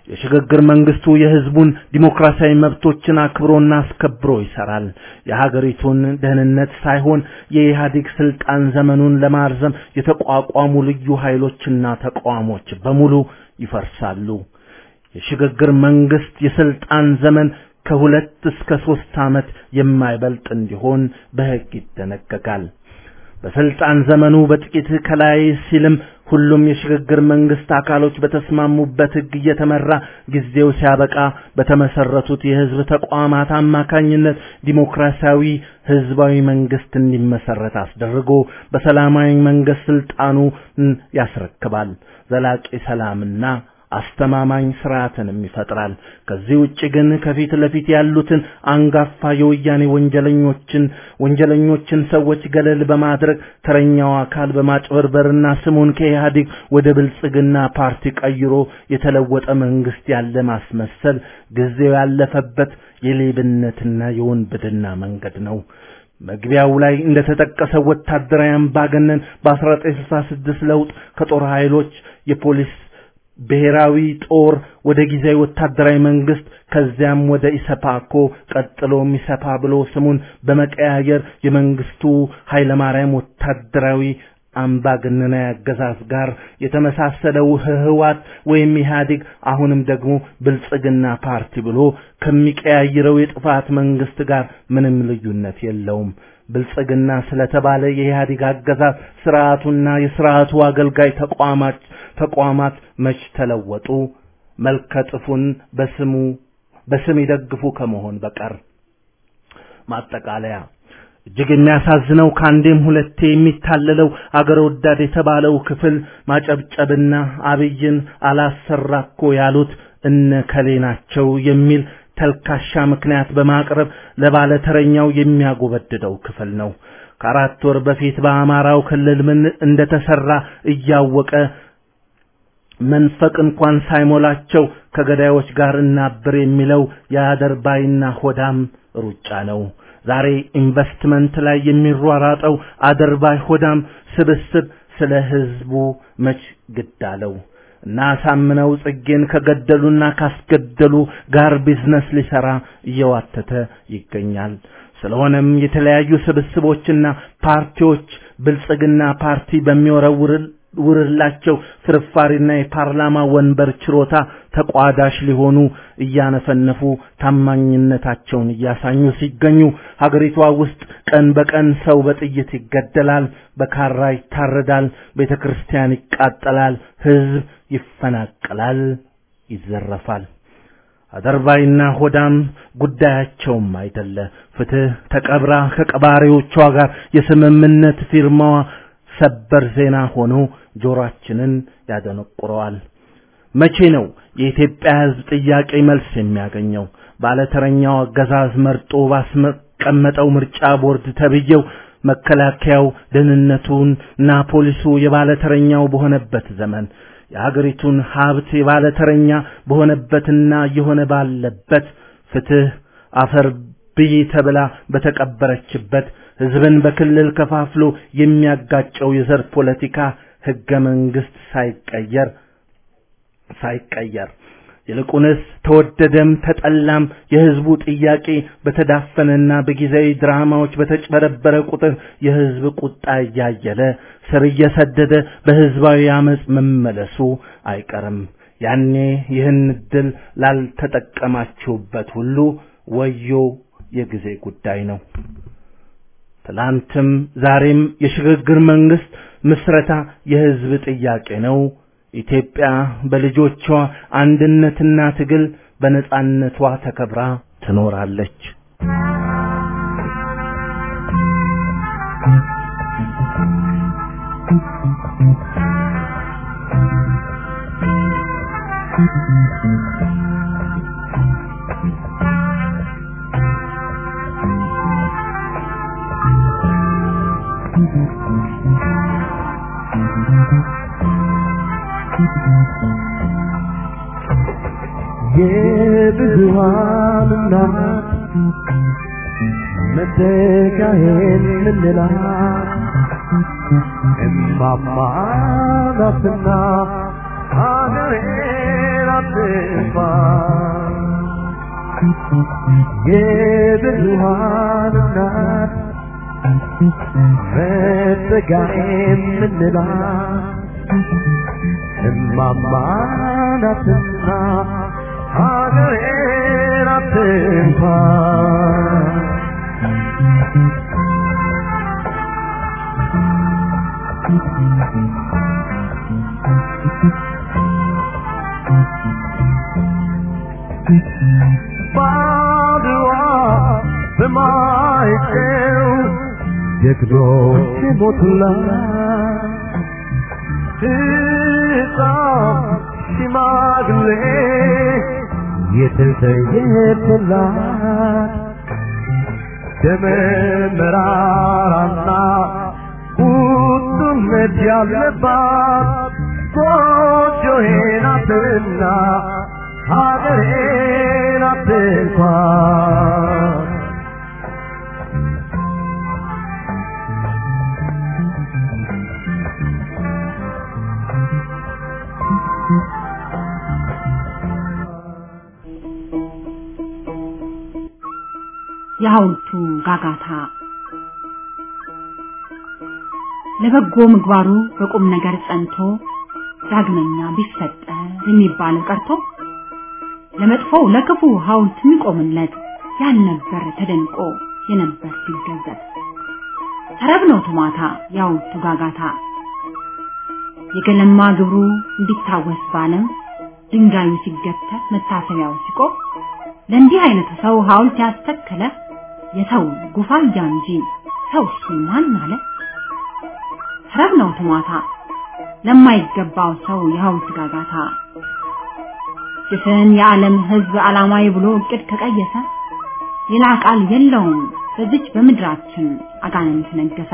Speaker 4: የሽግግር መንግስቱ የህዝቡን ዲሞክራሲያዊ መብቶችን አክብሮና አስከብሮ ይሰራል። የሀገሪቱን ደህንነት ሳይሆን የኢህአዴግ ስልጣን ዘመኑን ለማርዘም የተቋቋሙ ልዩ ኃይሎችና ተቋሞች በሙሉ ይፈርሳሉ። የሽግግር መንግስት የስልጣን ዘመን ከሁለት እስከ ሶስት ዓመት የማይበልጥ እንዲሆን በሕግ ይደነገጋል። በስልጣን ዘመኑ በጥቂት ከላይ ሲልም ሁሉም የሽግግር መንግስት አካሎች በተስማሙበት ሕግ እየተመራ ጊዜው ሲያበቃ በተመሰረቱት የህዝብ ተቋማት አማካኝነት ዲሞክራሲያዊ ህዝባዊ መንግስት እንዲመሰረት አስደርጎ በሰላማዊ መንገድ ስልጣኑ ያስረክባል። ዘላቂ ሰላምና አስተማማኝ ስርዓትንም ይፈጥራል። ከዚህ ውጭ ግን ከፊት ለፊት ያሉትን አንጋፋ የወያኔ ወንጀለኞችን ወንጀለኞችን ሰዎች ገለል በማድረግ ተረኛው አካል በማጭበርበርና ስሙን ከኢህአዴግ ወደ ብልጽግና ፓርቲ ቀይሮ የተለወጠ መንግስት ያለ ማስመሰል ጊዜው ያለፈበት የሌብነትና የወንብድና መንገድ ነው። መግቢያው ላይ እንደተጠቀሰው ወታደራዊ አምባገነን በ1966 ለውጥ ከጦር ኃይሎች የፖሊስ ብሔራዊ ጦር ወደ ጊዜያዊ ወታደራዊ መንግስት ከዚያም ወደ ኢሰፓኮ ቀጥሎም ኢሰፓ ብሎ ስሙን በመቀያየር የመንግስቱ ኃይለማርያም ወታደራዊ አምባገነናዊ አገዛዝ ጋር የተመሳሰለው ህወሓት ወይም ኢህአዴግ አሁንም ደግሞ ብልጽግና ፓርቲ ብሎ ከሚቀያይረው የጥፋት መንግስት ጋር ምንም ልዩነት የለውም። ብልጽግና ስለተባለ የኢህአዴግ አገዛዝ ስርዓቱና የስርዓቱ አገልጋይ ተቋማት ተቋማት መች ተለወጡ? መልከጥፉን በስሙ በስም ይደግፉ ከመሆን በቀር። ማጠቃለያ እጅግ የሚያሳዝነው ከአንዴም ሁለቴ የሚታለለው አገር ወዳድ የተባለው ክፍል ማጨብጨብና አብይን አላሰራ እኮ ያሉት እነ ከሌ ናቸው የሚል ተልካሻ ምክንያት በማቅረብ ለባለተረኛው የሚያጎበድደው ክፍል ነው። ከአራት ወር በፊት በአማራው ክልል ምን እንደተሰራ እያወቀ መንፈቅ እንኳን ሳይሞላቸው ከገዳዮች ጋር እናብር የሚለው የአደርባይና ሆዳም ሩጫ ነው። ዛሬ ኢንቨስትመንት ላይ የሚሯራጠው አደርባይ ሆዳም ስብስብ ስለ ህዝቡ መች ግድ አለው? እና ሳምነው ጽጌን ከገደሉና ካስገደሉ ጋር ቢዝነስ ሊሰራ እየዋተተ ይገኛል። ስለሆነም የተለያዩ ስብስቦችና ፓርቲዎች ብልጽግና ፓርቲ በሚወረውር ውርላቸው ፍርፋሪና የፓርላማ ወንበር ችሮታ ተቋዳሽ ሊሆኑ እያነፈነፉ ታማኝነታቸውን እያሳኙ ሲገኙ ሀገሪቷ ውስጥ ቀን በቀን ሰው በጥይት ይገደላል፣ በካራ ይታረዳል፣ ቤተ ክርስቲያን ይቃጠላል፣ ህዝብ ይፈናቀላል፣ ይዘረፋል። አደርባይና ሆዳም ጉዳያቸውም አይደለ። ፍትህ ተቀብራ ከቀባሪዎቿ ጋር የስምምነት ፊርማዋ ሰበር ዜና ሆኖ ጆሮአችንን ያደነቁረዋል። መቼ ነው የኢትዮጵያ ህዝብ ጥያቄ መልስ የሚያገኘው? ባለተረኛው አገዛዝ መርጦ ባስቀመጠው ምርጫ ቦርድ ተብዬው መከላከያው ደህንነቱን እና ፖሊሱ የባለተረኛው በሆነበት ዘመን የሀገሪቱን ሀብት የባለተረኛ በሆነበትና እየሆነ ባለበት ፍትህ አፈር ብይ ተብላ በተቀበረችበት ህዝብን በክልል ከፋፍሎ የሚያጋጨው የዘር ፖለቲካ ህገ መንግስት ሳይቀየር ሳይቀየር ይልቁንስ ተወደደም ተጠላም የህዝቡ ጥያቄ በተዳፈነና በጊዜያዊ ድራማዎች በተጭበረበረ ቁጥር የህዝብ ቁጣ እያየለ ስር እየሰደደ በህዝባዊ አመፅ መመለሱ አይቀርም። ያኔ ይህን እድል ላልተጠቀማችሁበት ሁሉ ወዮ የጊዜ ጉዳይ ነው። ትላንትም ዛሬም የሽግግር መንግስት ምስረታ የህዝብ ጥያቄ ነው። ኢትዮጵያ በልጆቿ አንድነትና ትግል በነጻነቷ ተከብራ ትኖራለች።
Speaker 5: የብዙሃን እናት መተካሄን ምንላት እማማ ናትና ሀገሬን አትንኳን የብዙሃን እናት መጠጊያ የምንላት እማማ ናትና ሀገሬን አትንኳን ባድዋ በማይጨው ጀግኖች ሞቱላት ሕፃን ሽማግሌ የተሰየፈላት ደመ መራራና ቁጡነት ያለባት ጎጆዬ ናትና ሀገሬ ናት እንኳን
Speaker 6: የሐውልቱ ጋጋታ ለበጎ ምግባሩ በቁም ነገር ጸንቶ ዳግመኛ ቢፈጠር የሚባለው ቀርቶ ለመጥፎው ለክፉ ሐውልት የሚቆምለት ያልነበር ተደንቆ የነበር ሲገዘት ተረብ ነው ቱማታ የሐውልቱ ጋጋታ የገለማ ግብሩ እንዲታወስ ባለም ድንጋዩ ሲገተር መታሰቢያው ሲቆም ለእንዲህ አይነቱ ሰው ሐውልት ያስተከለ የሰው ጉፋያ እንጂ ሰው እሱ ማን አለ? ተረብ ነው ትሟታ ለማይገባው ሰው የሐውልት ጋጋታ ጭፍን የዓለም ሕዝብ ዓላማዊ ብሎ እቅድ ከቀየሰ ሌላ ቃል የለውም በዚች በምድራችን አጋንንት ነገሰ።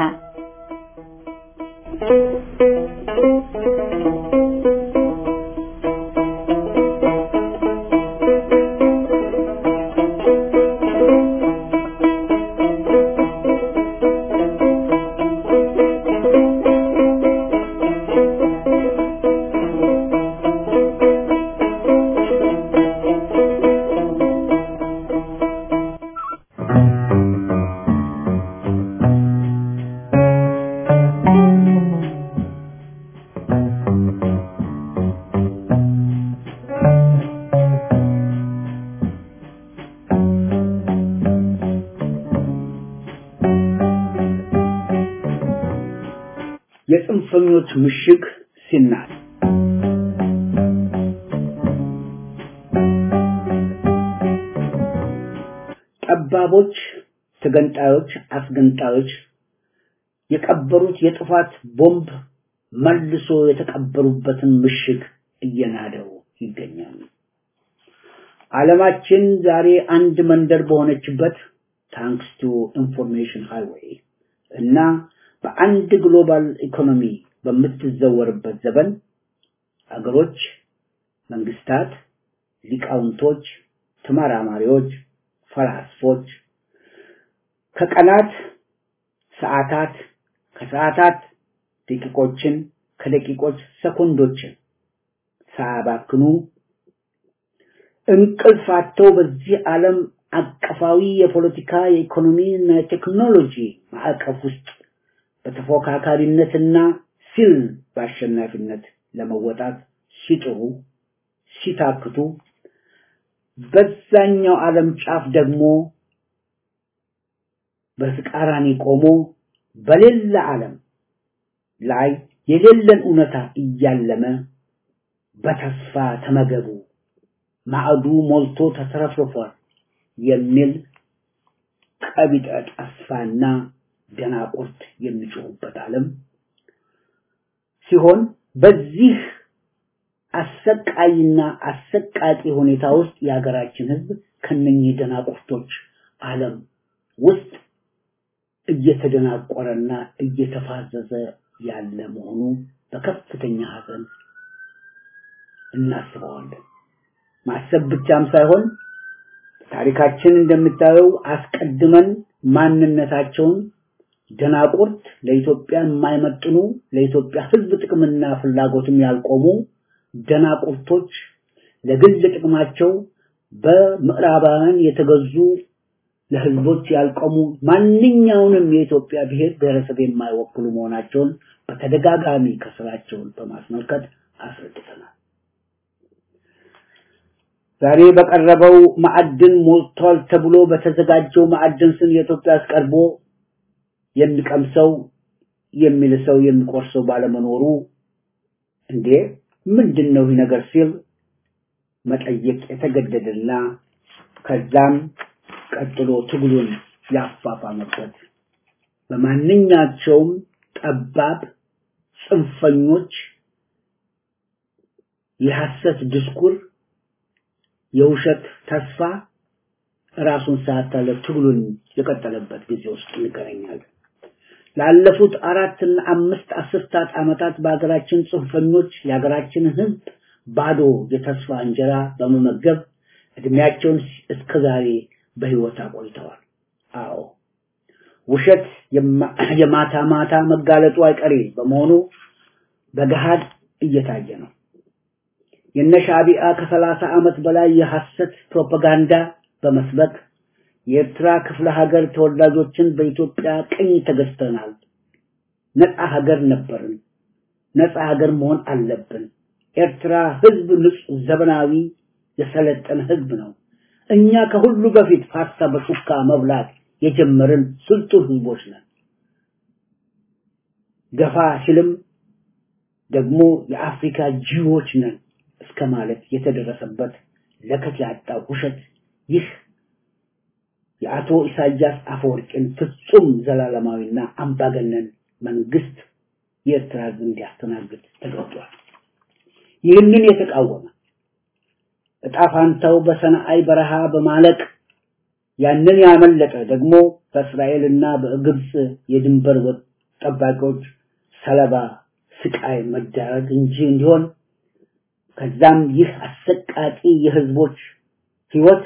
Speaker 7: የጽንፈኞች ምሽግ ሲናድ ጠባቦች፣ ተገንጣዮች፣ አስገንጣዮች የቀበሩት የጥፋት ቦምብ መልሶ የተቀበሩበትን ምሽግ እየናደው ይገኛል። ዓለማችን ዛሬ አንድ መንደር በሆነችበት ታንክስ ቱ ኢንፎርሜሽን ሃይዌይ እና በአንድ ግሎባል ኢኮኖሚ በምትዘወርበት ዘመን አገሮች፣ መንግስታት፣ ሊቃውንቶች፣ ተመራማሪዎች፣ ፈላስፎች ከቀናት ሰዓታት፣ ከሰዓታት ደቂቆችን፣ ከደቂቆች ሰኮንዶችን ሳያባክኑ እንቅልፍ አጥተው በዚህ ዓለም አቀፋዊ የፖለቲካ የኢኮኖሚ እና የቴክኖሎጂ ማዕቀፍ ውስጥ በተፎካካሪነትና ሲል በአሸናፊነት ለመወጣት ሲጥሩ ሲታክቱ በዛኛው ዓለም ጫፍ ደግሞ በተቃራኒ ቆሞ በሌላ ዓለም ላይ የሌለን እውነታ እያለመ በተስፋ ተመገቡ ማዕዱ ሞልቶ ተትረፍርፏል የሚል ቀቢጠ ተስፋና ደናቁርት የሚጮሁበት ዓለም ሲሆን በዚህ አሰቃይና አሰቃቂ ሁኔታ ውስጥ የሀገራችን ሕዝብ ከነኚህ ደናቁርቶች ዓለም ውስጥ እየተደናቆረና እየተፋዘዘ ያለ መሆኑ በከፍተኛ ሐዘን እናስበዋለን። ማሰብ ብቻም ሳይሆን ታሪካችን እንደምታየው አስቀድመን ማንነታቸውን ደናቁርት ለኢትዮጵያ የማይመጥኑ ለኢትዮጵያ ሕዝብ ጥቅምና ፍላጎትም ያልቆሙ ደናቁርቶች ለግል ጥቅማቸው በምዕራባውያን የተገዙ ለህዝቦች ያልቆሙ ማንኛውንም የኢትዮጵያ ብሔር ብሔረሰብ የማይወክሉ መሆናቸውን በተደጋጋሚ ከስራቸውን በማስመልከት አስረድተናል። ዛሬ በቀረበው ማዕድን ሞልቷል ተብሎ በተዘጋጀው ማዕድን ስም የኢትዮጵያ ቀርቦ የሚቀምሰው የሚልሰው የሚቆርሰው ባለመኖሩ እንዴ ምንድን ነው ይህ ነገር ሲል መጠየቅ የተገደደና ከዛም ቀጥሎ ትግሉን ያፋፋመበት በማንኛቸውም ጠባብ ጽንፈኞች የሐሰት ድስኩር የውሸት ተስፋ ራሱን ሳያታለፍ ትግሉን የቀጠለበት ጊዜ ውስጥ እንገናኛለን። ላለፉት አራትና አምስት አስርታት ዓመታት በሀገራችን ጽንፈኞች የሀገራችንን ሕዝብ ባዶ የተስፋ እንጀራ በመመገብ እድሜያቸውን እስከዛሬ በህይወት አቆይተዋል። አዎ ውሸት የማታ ማታ መጋለጡ አይቀሬ በመሆኑ በገሃድ እየታየ ነው። የነሻቢአ ከሰላሳ ዓመት በላይ የሐሰት ፕሮፓጋንዳ በመስበክ የኤርትራ ክፍለ ሀገር ተወላጆችን በኢትዮጵያ ቅኝ ተገዝተናል፣ ነፃ ሀገር ነበርን፣ ነፃ ሀገር መሆን አለብን። ኤርትራ ህዝብ ንጹህ፣ ዘመናዊ፣ የሰለጠነ ህዝብ ነው። እኛ ከሁሉ በፊት ፓስታ በሹካ መብላት የጀመርን ስልጡን ህዝቦች ነን። ገፋ ሲልም ደግሞ የአፍሪካ ጂዎች ነን እስከ ማለት የተደረሰበት ለከት ያጣ ውሸት ይህ የአቶ ኢሳያስ አፈወርቂን ፍጹም ዘላለማዊና አምባገነን መንግስት የኤርትራ ህዝብ እንዲያስተናግድ ተገዷል። ይህንን የተቃወመ እጣ ፋንታው በሰናአይ በረሃ በማለቅ ያንን ያመለጠ ደግሞ በእስራኤልና በግብፅ የድንበር ጠባቂዎች ሰለባ ስቃይ መዳረግ እንጂ እንዲሆን ከዛም ይህ አሰቃቂ የህዝቦች ህይወት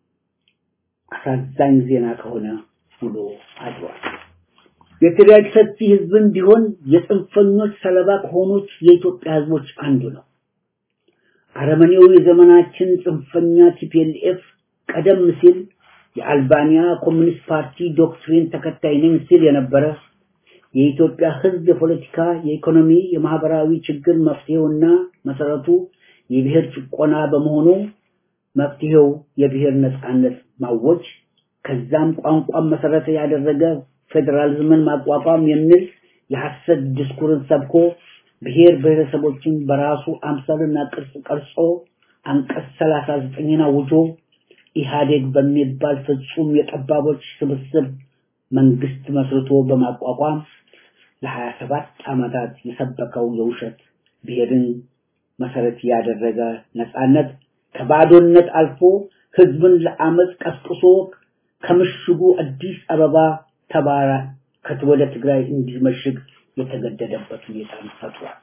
Speaker 7: አሳዛኝ ዜና ከሆነ ውሎ አድሯል። የትግራይ ሰፊ ህዝብን ቢሆን የጽንፈኞች ሰለባ ከሆኑት የኢትዮጵያ ህዝቦች አንዱ ነው። አረመኔው የዘመናችን ጽንፈኛ ቲፒኤልኤፍ ቀደም ሲል የአልባኒያ ኮሚኒስት ፓርቲ ዶክትሪን ተከታይ ነኝ ሲል የነበረ የኢትዮጵያ ህዝብ የፖለቲካ፣ የኢኮኖሚ፣ የማህበራዊ ችግር መፍትሄውና መሰረቱ የብሔር ጭቆና በመሆኑ መፍትሄው የብሔር ነጻነት ማወጅ ከዛም ቋንቋን መሰረት ያደረገ ፌዴራሊዝምን ማቋቋም የሚል የሐሰት ዲስኩርን ሰብኮ ብሔር ብሔረሰቦችን በራሱ አምሳልና ቅርጽ ቀርጾ አንቀጽ 39ን አውጆ ኢህአዴግ በሚባል ፍጹም የጠባቦች ስብስብ መንግስት መስርቶ በማቋቋም ለ27 ዓመታት የሰበከው የውሸት ብሔርን መሰረት ያደረገ ነጻነት ከባዶነት አልፎ ህዝብን ለአመፅ ቀስቅሶ ከምሽጉ አዲስ አበባ ተባራ ወደ ትግራይ እንዲመሽግ የተገደደበት ሁኔታ ፈጥሯል።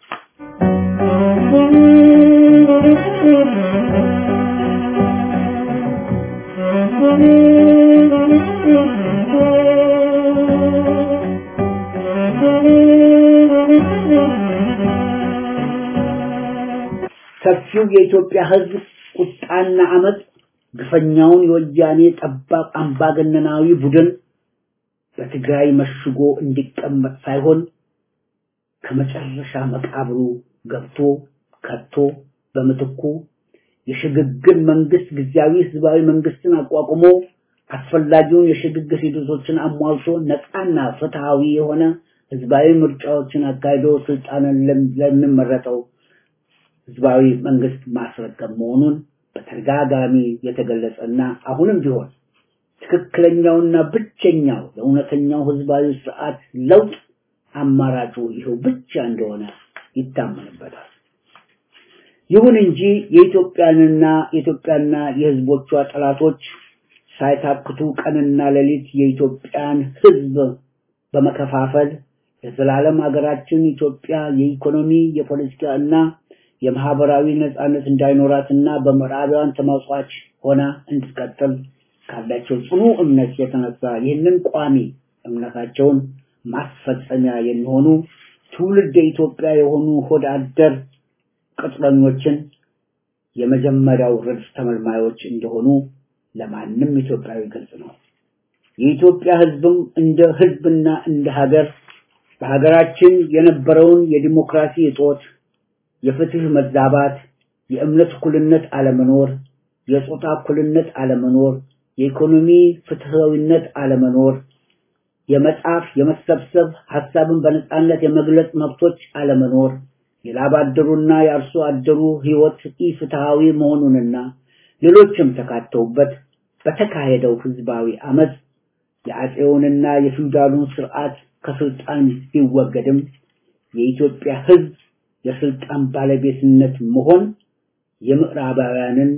Speaker 7: ሰፊው የኢትዮጵያ ህዝብ ቁጣና አመፅ ግፈኛውን የወያኔ ጠባብ አምባገነናዊ ቡድን በትግራይ መሽጎ እንዲቀመጥ ሳይሆን ከመጨረሻ መቃብሩ ገብቶ ከቶ በምትኩ የሽግግር መንግስት ጊዜያዊ ህዝባዊ መንግስትን አቋቁሞ አስፈላጊውን የሽግግር ሂደቶችን አሟልቶ ነፃና ፍትሃዊ የሆነ ህዝባዊ ምርጫዎችን አካሂዶ ስልጣንን ለሚመረጠው ህዝባዊ መንግስት ማስረከብ መሆኑን በተደጋጋሚ የተገለጸና አሁንም ቢሆን ትክክለኛውና ብቸኛው ለእውነተኛው ህዝባዊ ስርዓት ለውጥ አማራጩ ይኸው ብቻ እንደሆነ ይታመንበታል። ይሁን እንጂ የኢትዮጵያንና የኢትዮጵያና የህዝቦቿ ጠላቶች ሳይታክቱ ቀንና ሌሊት የኢትዮጵያን ህዝብ በመከፋፈል የዘላለም ሀገራችን ኢትዮጵያ የኢኮኖሚ የፖለቲካ እና የማህበራዊ ነጻነት እንዳይኖራትና በምዕራባውያን ተመጽዋች ሆና እንድትቀጥል ካላቸው ጽኑ እምነት የተነሳ ይህንን ቋሚ እምነታቸውን ማስፈጸሚያ የሚሆኑ ትውልድ ኢትዮጵያ የሆኑ ሆድ አደር ቅጥረኞችን የመጀመሪያው ረድፍ ተመልማዮች እንደሆኑ ለማንም ኢትዮጵያዊ ግልጽ ነው። የኢትዮጵያ ህዝብም እንደ ህዝብና እንደ ሀገር በሀገራችን የነበረውን የዲሞክራሲ እጦት፣ የፍትህ መዛባት፣ የእምነት እኩልነት አለመኖር፣ የጾታ እኩልነት አለመኖር፣ የኢኮኖሚ ፍትሃዊነት አለመኖር፣ የመጻፍ፣ የመሰብሰብ፣ ሀሳብን በነጻነት የመግለጽ መብቶች አለመኖር፣ የላብ አደሩና የአርሶ አደሩ ህይወት ኢፍትሃዊ መሆኑንና ሌሎችም ተካተውበት በተካሄደው ህዝባዊ አመፅ የአፄውንና የፊውዳሉን ስርዓት ከስልጣን ቢወገድም የኢትዮጵያ ህዝብ የስልጣን ባለቤትነት መሆን የምዕራባውያንን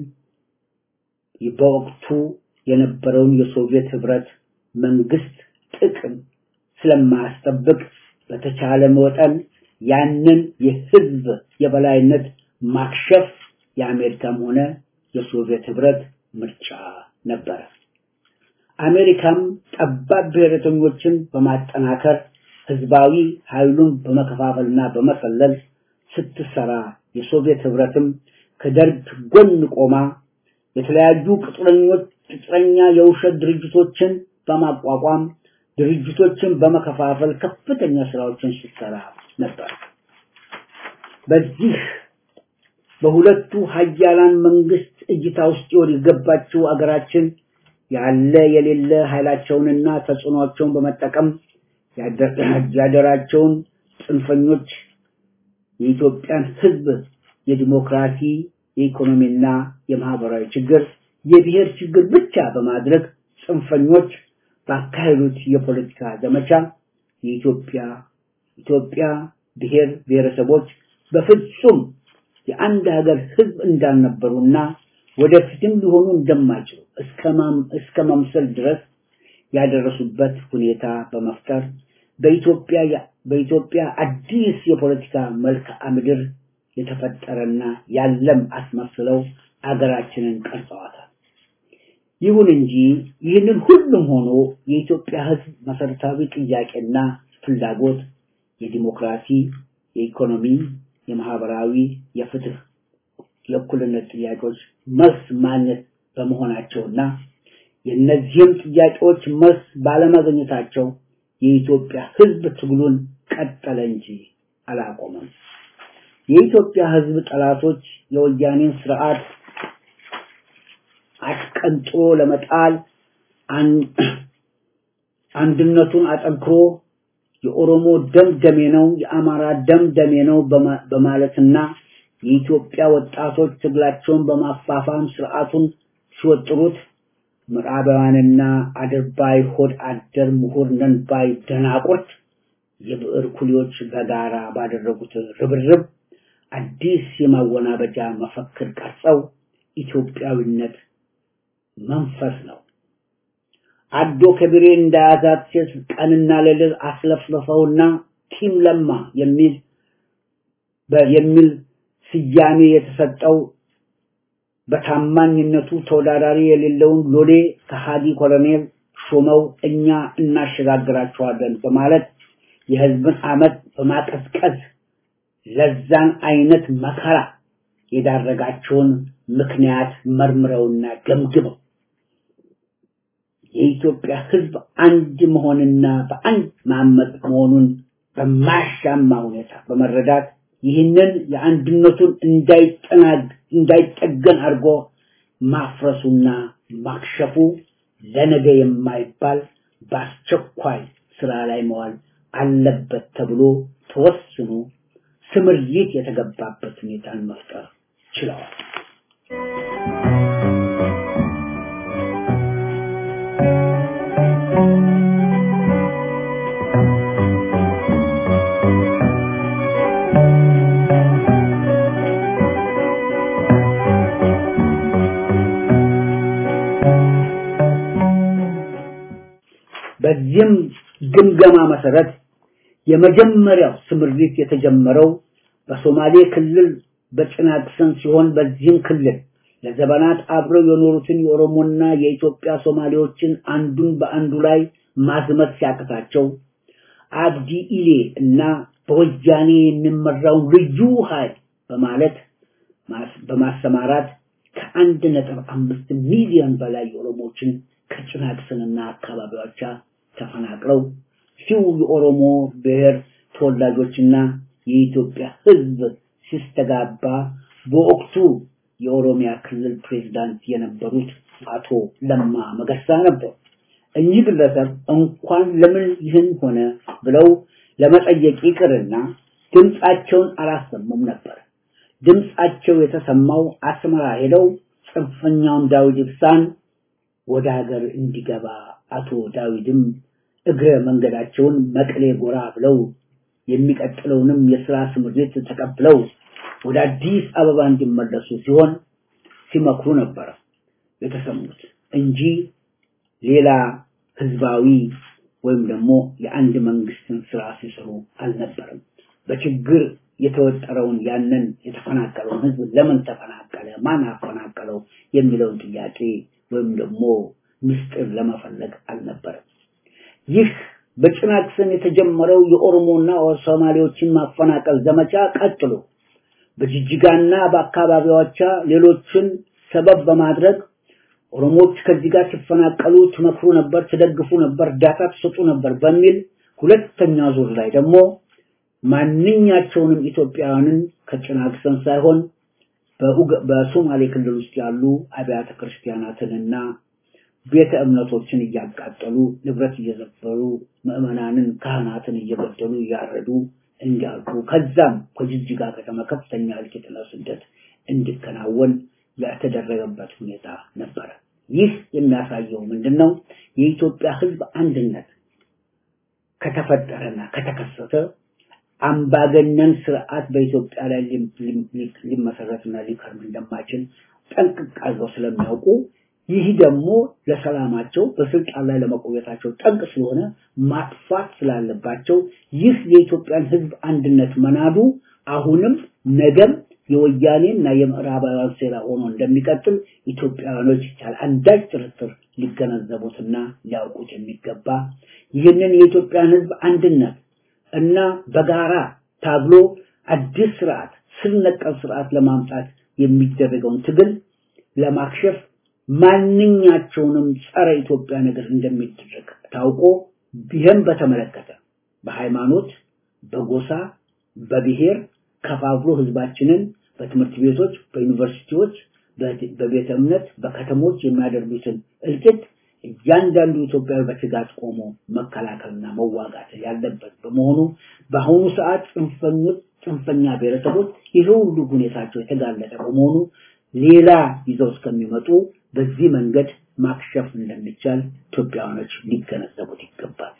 Speaker 7: በወቅቱ የነበረውን የሶቪየት ህብረት መንግስት ጥቅም ስለማያስጠብቅ በተቻለ መጠን ያንን የህዝብ የበላይነት ማክሸፍ የአሜሪካም ሆነ የሶቪየት ህብረት ምርጫ ነበረ። አሜሪካም ጠባብ ብሔረተኞችን በማጠናከር ህዝባዊ ኃይሉን በመከፋፈልና በመሰለል ስትሰራ የሶቪየት ህብረትም ከደርግ ጎን ቆማ የተለያዩ ቅጥረኞች ቅጥረኛ የውሸት ድርጅቶችን በማቋቋም ድርጅቶችን በመከፋፈል ከፍተኛ ስራዎችን ስትሰራ ነበር። በዚህ በሁለቱ ሀያላን መንግስት እይታ ውስጥ ይወድ የገባችው አገራችን ያለ የሌለ ኃይላቸውንና ተጽዕኖቸውን በመጠቀም ያደራቸውን ጽንፈኞች የኢትዮጵያን ህዝብ የዲሞክራሲ የኢኮኖሚና የማህበራዊ ችግር የብሔር ችግር ብቻ በማድረግ ጽንፈኞች ባካሄዱት የፖለቲካ ዘመቻ የኢትዮጵያ ኢትዮጵያ ብሔር ብሔረሰቦች በፍጹም የአንድ ሀገር ህዝብ እንዳልነበሩና ወደፊትም ሊሆኑ እንደማይችሉ እስከ መምሰል ድረስ ያደረሱበት ሁኔታ በመፍጠር በኢትዮጵያ በኢትዮጵያ አዲስ የፖለቲካ መልክዓ ምድር የተፈጠረና ያለም አስመስለው አገራችንን ቀርጸዋታል። ይሁን እንጂ ይህንን ሁሉም ሆኖ የኢትዮጵያ ህዝብ መሰረታዊ ጥያቄና ፍላጎት የዲሞክራሲ፣ የኢኮኖሚ፣ የማህበራዊ፣ የፍትህ፣ የእኩልነት ጥያቄዎች መልስ ማግኘት በመሆናቸውና የእነዚህም ጥያቄዎች መልስ ባለማግኘታቸው የኢትዮጵያ ህዝብ ትግሉን ቀጠለ እንጂ አላቆመም። የኢትዮጵያ ህዝብ ጠላቶች የወያኔን ስርዓት አስቀንጥሮ ለመጣል አንድነቱን አጠንክሮ የኦሮሞ ደም ደሜ ነው፣ የአማራ ደም ደሜ ነው በማለትና የኢትዮጵያ ወጣቶች ትግላቸውን በማፋፋም ስርዓቱን ሲወጥሩት ምዕራባውያንና አድርባይ ሆድ አደር ምሁር ነን ባይ ደናቁርት የብዕር ኩሊዎች በጋራ ባደረጉት ርብርብ አዲስ የማወናበጃ መፈክር ቀርጸው ኢትዮጵያዊነት መንፈስ ነው አዶ ከቢሬ እንዳያዛት ሴት ቀንና ሌሊት አስለፍልፈውና ቲም ለማ የሚል የሚል ስያሜ የተሰጠው በታማኝነቱ ተወዳዳሪ የሌለውን ሎሌ ከሃዲ ኮሎኔል ሾመው እኛ እናሸጋግራቸዋለን በማለት የህዝብን አመት በማቀዝቀዝ ለዛን አይነት መከራ የዳረጋቸውን ምክንያት መርምረውና ገምግመው የኢትዮጵያ ህዝብ አንድ መሆንና በአንድ ማመጥ መሆኑን በማያሻማ ሁኔታ በመረዳት ይህንን የአንድነቱን እንዳይጠናግ እንዳይጠገን አድርጎ ማፍረሱና ማክሸፉ ለነገ የማይባል በአስቸኳይ ስራ ላይ መዋል አለበት ተብሎ ተወስኖ ስምሪት የተገባበት ሁኔታን መፍጠር ችለዋል። በዚህም ግምገማ መሰረት የመጀመሪያው ስምሪት የተጀመረው በሶማሌ ክልል በጭናክሰን ሲሆን በዚህም ክልል ለዘመናት አብረው የኖሩትን የኦሮሞና የኢትዮጵያ ሶማሌዎችን አንዱን በአንዱ ላይ ማዝመት ሲያቅታቸው አብዲ ኢሌ እና በወያኔ የሚመራውን ልዩ ኃይል በማለት በማሰማራት ከአንድ ነጥብ አምስት ሚሊዮን በላይ የኦሮሞዎችን ከጭናክስንና አካባቢዎቿ ተፈናቅለው ሲው የኦሮሞ ብሔር ተወላጆችና የኢትዮጵያ ሕዝብ ሲስተጋባ በወቅቱ የኦሮሚያ ክልል ፕሬዝዳንት የነበሩት አቶ ለማ መገርሳ ነበሩ። እኚህ ግለሰብ እንኳን ለምን ይህን ሆነ ብለው ለመጠየቅ ይቅርና ድምፃቸውን አላሰሙም ነበር። ድምፃቸው የተሰማው አስመራ ሄደው ጽንፈኛውን ዳዊት ኢብሳን ወደ ሀገር እንዲገባ አቶ ዳዊትም እግረ መንገዳቸውን መቀሌ ጎራ ብለው የሚቀጥለውንም የስራ ስምሪት ተቀብለው ወደ አዲስ አበባ እንዲመለሱ ሲሆን ሲመክሩ ነበር የተሰሙት እንጂ ሌላ ህዝባዊ ወይም ደግሞ የአንድ መንግስትን ስራ ሲሰሩ አልነበረም። በችግር የተወጠረውን ያንን የተፈናቀለውን ህዝብ ለምን ተፈናቀለ፣ ማን አፈናቀለው የሚለውን ጥያቄ ወይም ደግሞ ምስጢር ለመፈለግ አልነበረም። ይህ በጭናክሰን የተጀመረው የኦሮሞና ሶማሌዎችን ማፈናቀል ዘመቻ ቀጥሎ በጅጅጋና በአካባቢዎቿ ሌሎችን ሰበብ በማድረግ ኦሮሞዎች ከዚህ ጋር ሲፈናቀሉ ትመክሩ ነበር፣ ትደግፉ ነበር፣ እርዳታ ትሰጡ ነበር በሚል ሁለተኛ ዙር ላይ ደግሞ ማንኛቸውንም ኢትዮጵያውያንን ከጭናክሰን ሳይሆን በሶማሌ ክልል ውስጥ ያሉ አብያተ ክርስቲያናትንና ቤተ እምነቶችን እያቃጠሉ ንብረት እየዘበሩ ምዕመናንን ካህናትን እየገደሉ እያረዱ እንዲያልቁ ከዛም ከጅጅጋ ከተማ ከፍተኛ እልቂትና ስደት እንዲከናወን የተደረገበት ሁኔታ ነበረ። ይህ የሚያሳየው ምንድን ነው? የኢትዮጵያ ሕዝብ አንድነት ከተፈጠረና ከተከሰተ አምባገነን ስርዓት በኢትዮጵያ ላይ ሊመሰረትና ሊከርም እንደማይችል ጠንቅቅ አድርገው ስለሚያውቁ ይህ ደግሞ ለሰላማቸው በስልጣን ላይ ለመቆየታቸው ጠንቅ ስለሆነ ማጥፋት ስላለባቸው ይህ የኢትዮጵያን ህዝብ አንድነት መናዱ አሁንም ነገም የወያኔና የምዕራባውያን ሴራ ሆኖ እንደሚቀጥል ኢትዮጵያውያኖች ያለ አንዳች ጥርጥር ሊገነዘቡትና ሊያውቁት የሚገባ ይህንን የኢትዮጵያን ህዝብ አንድነት እና በጋራ ታግሎ አዲስ ስርዓት ስር ነቀል ስርዓት ለማምጣት የሚደረገውን ትግል ለማክሸፍ ማንኛቸውንም ጸረ ኢትዮጵያ ነገር እንደሚደረግ ታውቆ ይህም በተመለከተ በሃይማኖት፣ በጎሳ፣ በብሔር ከፋፍሎ ህዝባችንን በትምህርት ቤቶች፣ በዩኒቨርሲቲዎች፣ በቤተ እምነት፣ በከተሞች የሚያደርጉትን እልቂት እያንዳንዱ ኢትዮጵያዊ በስጋት ቆሞ መከላከልና መዋጋት ያለበት በመሆኑ በአሁኑ ሰዓት ጽንፈኞች ጽንፈኛ ብሔረሰቦች ይህ ሁሉ ሁኔታቸው የተጋለጠ በመሆኑ ሌላ ይዘው እስከሚመጡ በዚህ መንገድ ማክሸፍ እንደሚቻል ኢትዮጵያውያኖች ሊገነዘቡት ይገባል።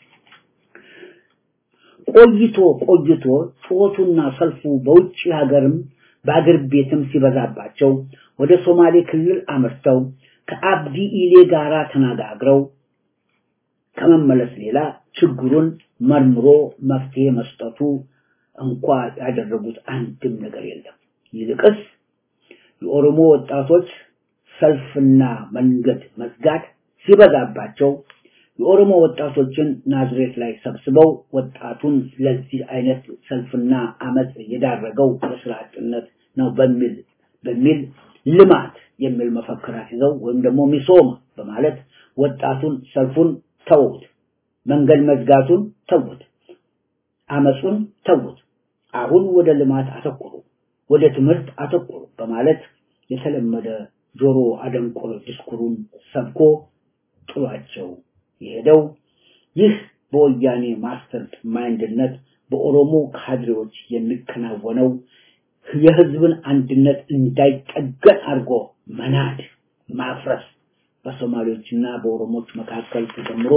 Speaker 7: ቆይቶ ቆይቶ ጩኸቱና ሰልፉ በውጭ ሀገርም በአገር ቤትም ሲበዛባቸው ወደ ሶማሌ ክልል አምርተው ከአብዲ ኢሌ ጋራ ተነጋግረው ከመመለስ ሌላ ችግሩን መርምሮ መፍትሄ መስጠቱ እንኳ ያደረጉት አንድም ነገር የለም። ይልቅስ የኦሮሞ ወጣቶች ሰልፍና መንገድ መዝጋት ሲበዛባቸው የኦሮሞ ወጣቶችን ናዝሬት ላይ ሰብስበው ወጣቱን ለዚህ አይነት ሰልፍና አመፅ የዳረገው የስራ አጥነት ነው በሚል በሚል ልማት የሚል መፈክራት ይዘው ወይም ደግሞ ሚሶማ በማለት ወጣቱን ሰልፉን ተውት፣ መንገድ መዝጋቱን ተውት፣ አመፁን ተውት፣ አሁን ወደ ልማት አተኩሩ፣ ወደ ትምህርት አተኩሩ በማለት የተለመደ ጆሮ አደንቆር ዲስኩሩን ሰብኮ ጥሏቸው የሄደው ይህ በወያኔ ማስተር ማይንድነት በኦሮሞ ካድሬዎች የሚከናወነው የህዝብን አንድነት እንዳይጠገን አድርጎ መናድ፣ ማፍረስ በሶማሌዎችና በኦሮሞች መካከል ተጀምሮ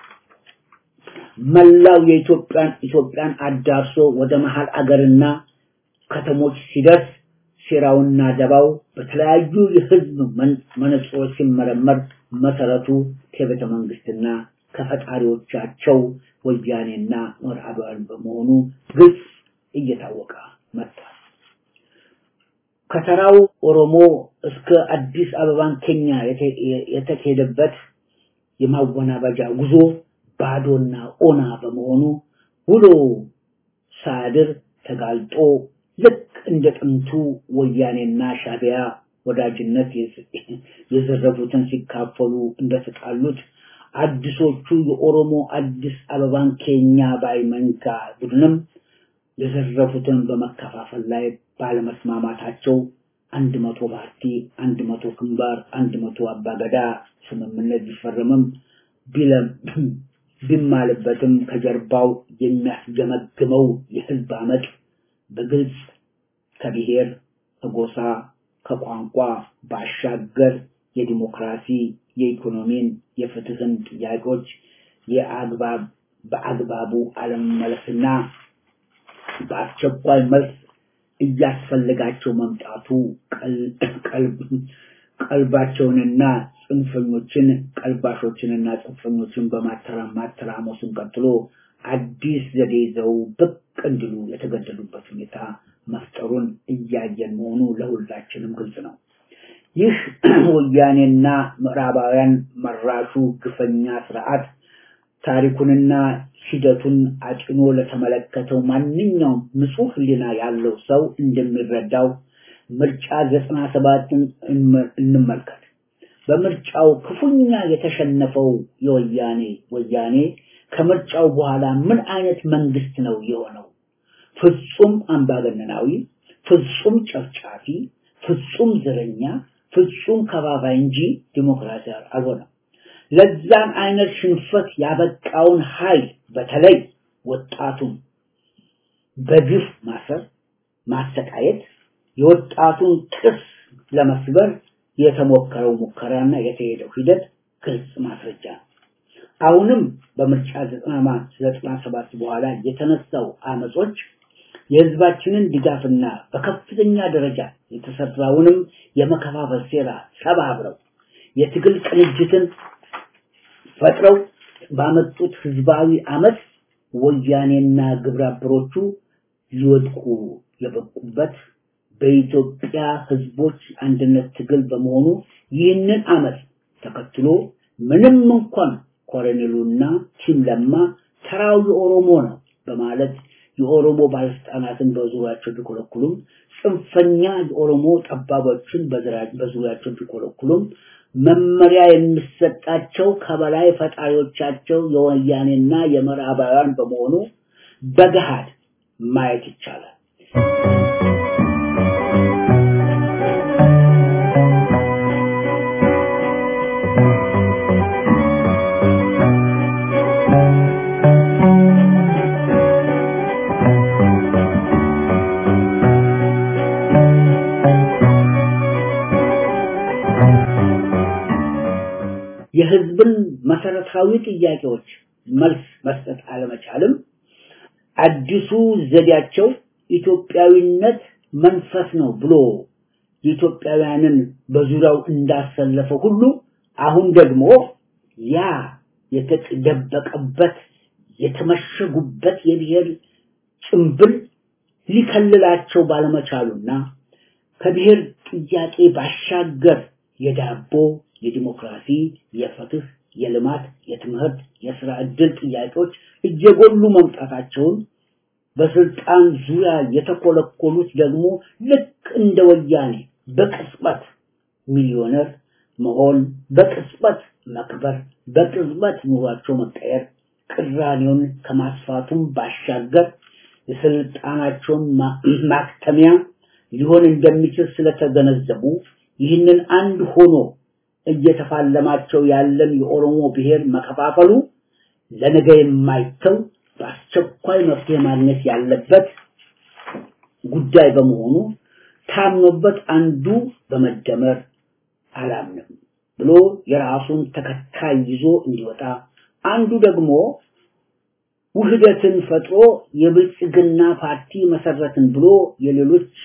Speaker 7: መላው የኢትዮጵያን ኢትዮጵያን አዳርሶ ወደ መሀል አገርና ከተሞች ሲደርስ ሴራውና ደባው በተለያዩ የህዝብ መነጽሮች ሲመረመር መሰረቱ ከቤተ መንግስትና ከፈጣሪዎቻቸው ወያኔና ምዕራባውያን በመሆኑ ግልጽ እየታወቀ መጥቷል። ከተራው ኦሮሞ እስከ አዲስ አበባን ኬኛ የተካሄደበት የማወናበጃ ጉዞ ባዶና ኦና በመሆኑ ውሎ ሳያድር ተጋልጦ ልክ እንደ ጥንቱ ወያኔና ሻቢያ ወዳጅነት የዘረፉትን ሲካፈሉ እንደተጣሉት አዲሶቹ የኦሮሞ አዲስ አበባን ኬኛ ባይ መንጋ ቡድንም የዘረፉትን በመከፋፈል ላይ ባለመስማማታቸው አንድ መቶ ፓርቲ፣ አንድ መቶ ግንባር፣ አንድ መቶ አባገዳ ስምምነት ቢፈርምም ቢማልበትም ከጀርባው የሚያስገመግመው የህዝብ አመፅ በግልጽ ከብሔር፣ ከጎሳ፣ ከቋንቋ ባሻገር የዲሞክራሲ፣ የኢኮኖሚን፣ የፍትህን ጥያቄዎች የአግባብ በአግባቡ አለመመለስና በአስቸኳይ መልስ እያስፈለጋቸው መምጣቱ ቀልባቸውንና ጽንፈኞችን ቀልባሾችንና ጽንፈኞችን በማተራመሱን ቀጥሎ አዲስ ዘዴ ይዘው ብቅ እንዲሉ የተገደዱበት ሁኔታ መፍጠሩን እያየን መሆኑ ለሁላችንም ግልጽ ነው። ይህ ወያኔና ምዕራባውያን መራሹ ግፈኛ ስርዓት ታሪኩንና ሂደቱን አጭኖ ለተመለከተው ማንኛውም ንጹህ ሕሊና ያለው ሰው እንደሚረዳው ምርጫ ዘጠና ሰባትን እንመልከት። በምርጫው ክፉኛ የተሸነፈው የወያኔ ወያኔ ከምርጫው በኋላ ምን አይነት መንግስት ነው የሆነው? ፍጹም አምባገነናዊ፣ ፍጹም ጨፍጫፊ፣ ፍጹም ዘረኛ፣ ፍጹም ከባባይ እንጂ ዲሞክራሲያዊ አልሆነም። ለዛን አይነት ሽንፈት ያበቃውን ኃይል በተለይ ወጣቱን በግፍ ማሰር፣ ማሰቃየት፣ የወጣቱን ጥርስ ለመስበር የተሞከረው ሙከራና የተሄደው ሂደት ግልጽ ማስረጃ ነው። አሁንም በምርጫ ዘጠና ሰባት በኋላ የተነሳው አመጾች የህዝባችንን ድጋፍና በከፍተኛ ደረጃ የተሰራውንም የመከፋፈል ሴራ ሰባብረው የትግል ቅንጅትን ፈጥረው ባመጡት ህዝባዊ አመት ወያኔና ግብረ አበሮቹ ሊወድቁ የበቁበት በኢትዮጵያ ህዝቦች አንድነት ትግል በመሆኑ ይህንን አመት ተከትሎ ምንም እንኳን ኮሎኔሉና ቲም ለማ ተራው የኦሮሞ ነው በማለት የኦሮሞ ባለስልጣናትን በዙሪያቸው ቢኮለኩሉም ጽንፈኛ የኦሮሞ ጠባቦችን በዙሪያቸው ቢኮለኩሉም መመሪያ የሚሰጣቸው ከበላይ ፈጣሪዎቻቸው የወያኔና የምዕራባውያን በመሆኑ በገሃድ ማየት ይቻላል። የህዝብን መሰረታዊ ጥያቄዎች መልስ መስጠት አለመቻልም አዲሱ ዘዴያቸው ኢትዮጵያዊነት መንፈስ ነው ብሎ የኢትዮጵያውያንን በዙሪያው እንዳሰለፈ ሁሉ አሁን ደግሞ ያ የተደበቀበት የተመሸጉበት የብሔር ጭምብል ሊከልላቸው ባለመቻሉና ከብሔር ጥያቄ ባሻገር የዳቦ የዲሞክራሲ፣ የፍትህ፣ የልማት፣ የትምህርት፣ የስራ ዕድል ጥያቄዎች እየጎሉ መምጣታቸውን በስልጣን ዙሪያ የተኮለኮሉት ደግሞ ልክ እንደ ወያኔ በቅጽበት ሚሊዮነር መሆን፣ በቅጽበት መክበር፣ በቅጽበት ኑሯቸው መቀየር ቅራኔውን ከማስፋቱም ባሻገር የስልጣናቸውን ማክተሚያ ሊሆን እንደሚችል ስለተገነዘቡ ይህንን አንድ ሆኖ እየተፋለማቸው ያለን የኦሮሞ ብሔር መከፋፈሉ ለነገ የማይተው በአስቸኳይ መፍትሄ ማግኘት ያለበት ጉዳይ በመሆኑ ታምኖበት አንዱ በመደመር አላምንም ብሎ የራሱን ተከታይ ይዞ እንዲወጣ አንዱ ደግሞ ውህደትን ፈጥሮ የብልጽግና ፓርቲ መሰረትን ብሎ የሌሎች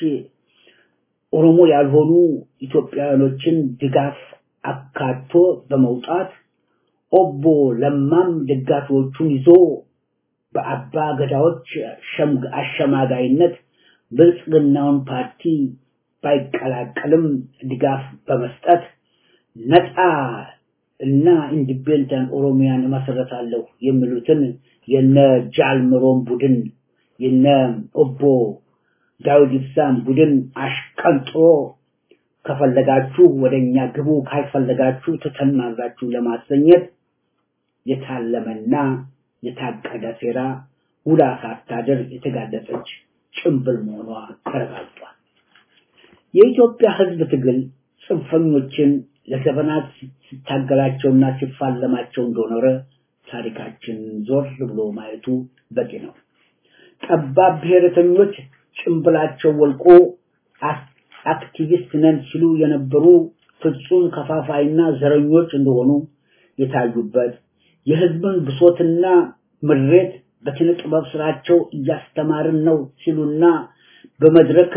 Speaker 7: ኦሮሞ ያልሆኑ ኢትዮጵያውያኖችን ድጋፍ አካቶ በመውጣት ኦቦ ለማም ደጋፊዎቹን ይዞ በአባ ገዳዎች አሸማጋይነት ብልጽግናውን ፓርቲ ባይቀላቀልም ድጋፍ በመስጠት ነፃ እና ኢንዲፔንደንት ኦሮሚያን እመሰረታለሁ የሚሉትን የነ ጃልምሮን ቡድን የነ ኦቦ ዳዊት ኢብሳን ቡድን አሽቀንጥሮ ከፈለጋችሁ ወደኛ ግቡ ካልፈለጋችሁ ትተናላችሁ ለማሰኘት የታለመና የታቀደ ሴራ ውላ ሳታድር የተጋለጠች ጭምብል መሆኗ ተረጋግጧል። የኢትዮጵያ ሕዝብ ትግል ጽንፈኞችን ለዘመናት ሲታገላቸውና ሲፋለማቸው እንደኖረ ታሪካችን ዞር ብሎ ማየቱ በቂ ነው። ጠባብ ብሔረተኞች ጭምብላቸው ወልቆ አክቲቪስት ነን ሲሉ የነበሩ ፍጹም ከፋፋይና ዘረኞች እንደሆኑ የታዩበት የህዝብን ብሶትና ምሬት በኪነ ጥበብ ስራቸው እያስተማርን ነው ሲሉና በመድረክ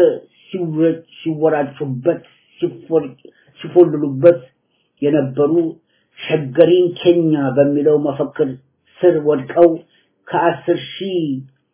Speaker 7: ሲወራጩበት ሲፎልሉበት የነበሩ ሸገሪን ኬኛ በሚለው መፈክር ስር ወድቀው ከአስር ሺህ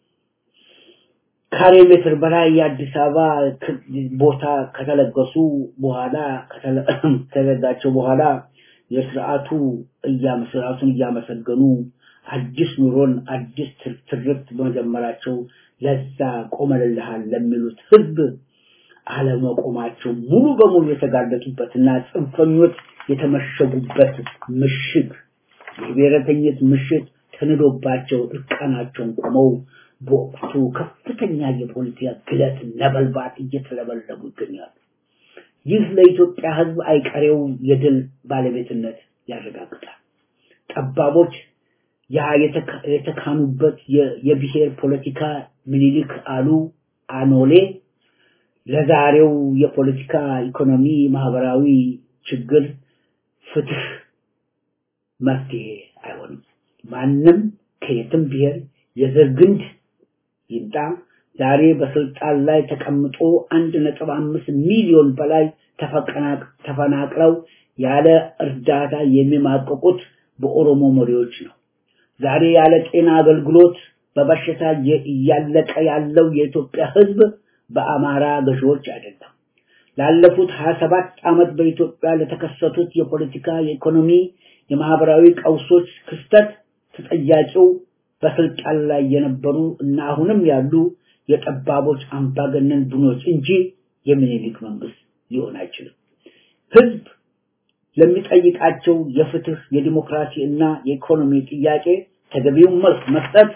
Speaker 7: ካሬ ሜትር በላይ የአዲስ አበባ ቦታ ከተለገሱ በኋላ ከተለጋቸው በኋላ የስርዓቱ ስርዓቱን እያመሰገኑ አዲስ ኑሮን አዲስ ትርክት በመጀመራቸው ለዛ ቆመልልሃል ለሚሉት ህዝብ አለመቆማቸው ሙሉ በሙሉ የተጋለጡበትና ጽንፈኞች የተመሸጉበት ምሽግ የብሔረተኝነት ምሽግ ተንዶባቸው እርቃናቸውን ቆመው በወቅቱ ከፍተኛ የፖለቲካ ግለት ነበልባት እየተለበለቡ ይገኛሉ። ይህ ለኢትዮጵያ ህዝብ አይቀሬው የድል ባለቤትነት ያረጋግጣል። ጠባቦች ያ የተካኑበት የብሔር ፖለቲካ ምኒልክ አሉ አኖሌ ለዛሬው የፖለቲካ ኢኮኖሚ፣ ማህበራዊ ችግር ፍትህ መፍትሄ አይሆንም። ማንም ከየትም ብሔር የዘር ግንድ ይምጣ ዛሬ በስልጣን ላይ ተቀምጦ አንድ ነጥብ አምስት ሚሊዮን በላይ ተፈናቅለው ያለ እርዳታ የሚማቀቁት በኦሮሞ መሪዎች ነው። ዛሬ ያለ ጤና አገልግሎት በበሽታ እያለቀ ያለው የኢትዮጵያ ህዝብ በአማራ ገዢዎች አይደለም። ላለፉት 27 ዓመት በኢትዮጵያ ለተከሰቱት የፖለቲካ፣ የኢኮኖሚ፣ የማህበራዊ ቀውሶች ክስተት ተጠያቂው በስልጣን ላይ የነበሩ እና አሁንም ያሉ የጠባቦች አምባገነን ቡድኖች እንጂ የሚኒሊክ መንግስት ሊሆን አይችልም። ህዝብ ለሚጠይቃቸው የፍትህ፣ የዲሞክራሲ እና የኢኮኖሚ ጥያቄ ተገቢውን መልስ መስጠት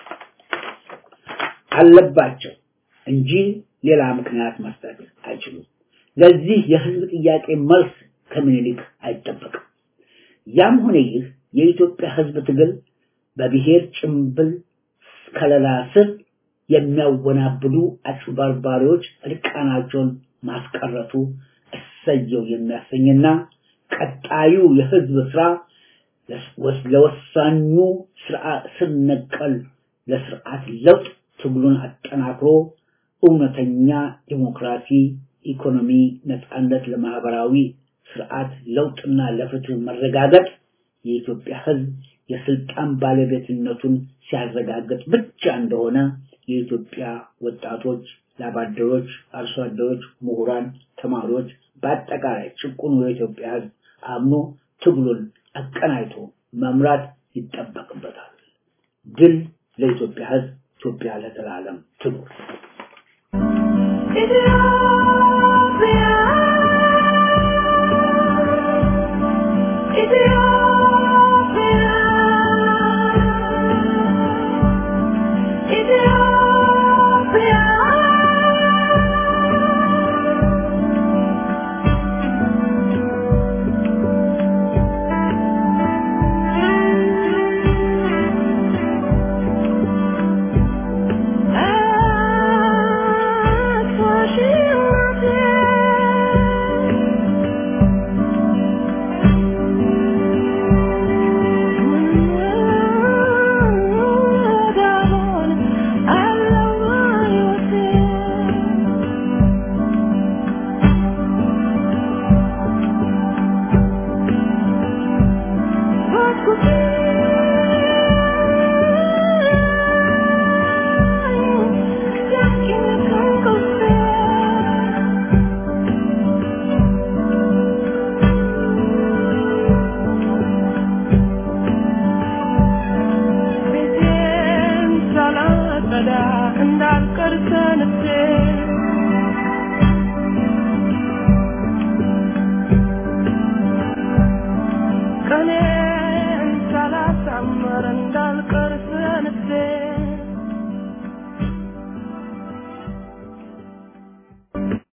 Speaker 7: አለባቸው እንጂ ሌላ ምክንያት መስጠት አይችሉም። ለዚህ የህዝብ ጥያቄ መልስ ከምኒልክ አይጠበቅም። ያም ሆነ ይህ የኢትዮጵያ ህዝብ ትግል በብሔር ጭምብል ከለላ ስር የሚያወናብዱ አጭበርባሪዎች እርቃናቸውን ማስቀረቱ እሰየው የሚያሰኝና ቀጣዩ የህዝብ ስራ ለወሳኙ ስር ነቀል ለስርዓት ለውጥ ትግሉን አጠናክሮ እውነተኛ ዲሞክራሲ፣ ኢኮኖሚ፣ ነፃነት ለማህበራዊ ስርዓት ለውጥና ለፍትህ መረጋገጥ የኢትዮጵያ ህዝብ የስልጣን ባለቤትነቱን ሲያረጋግጥ ብቻ እንደሆነ የኢትዮጵያ ወጣቶች፣ ላባደሮች፣ አርሶ አደሮች፣ ምሁራን፣ ተማሪዎች በአጠቃላይ ጭቁኑ የኢትዮጵያ ህዝብ አምኖ ትግሉን አቀናይቶ መምራት ይጠበቅበታል። ድል ለኢትዮጵያ ህዝብ፣ ኢትዮጵያ ለዘላለም ትኑር።
Speaker 8: ኢትዮጵያ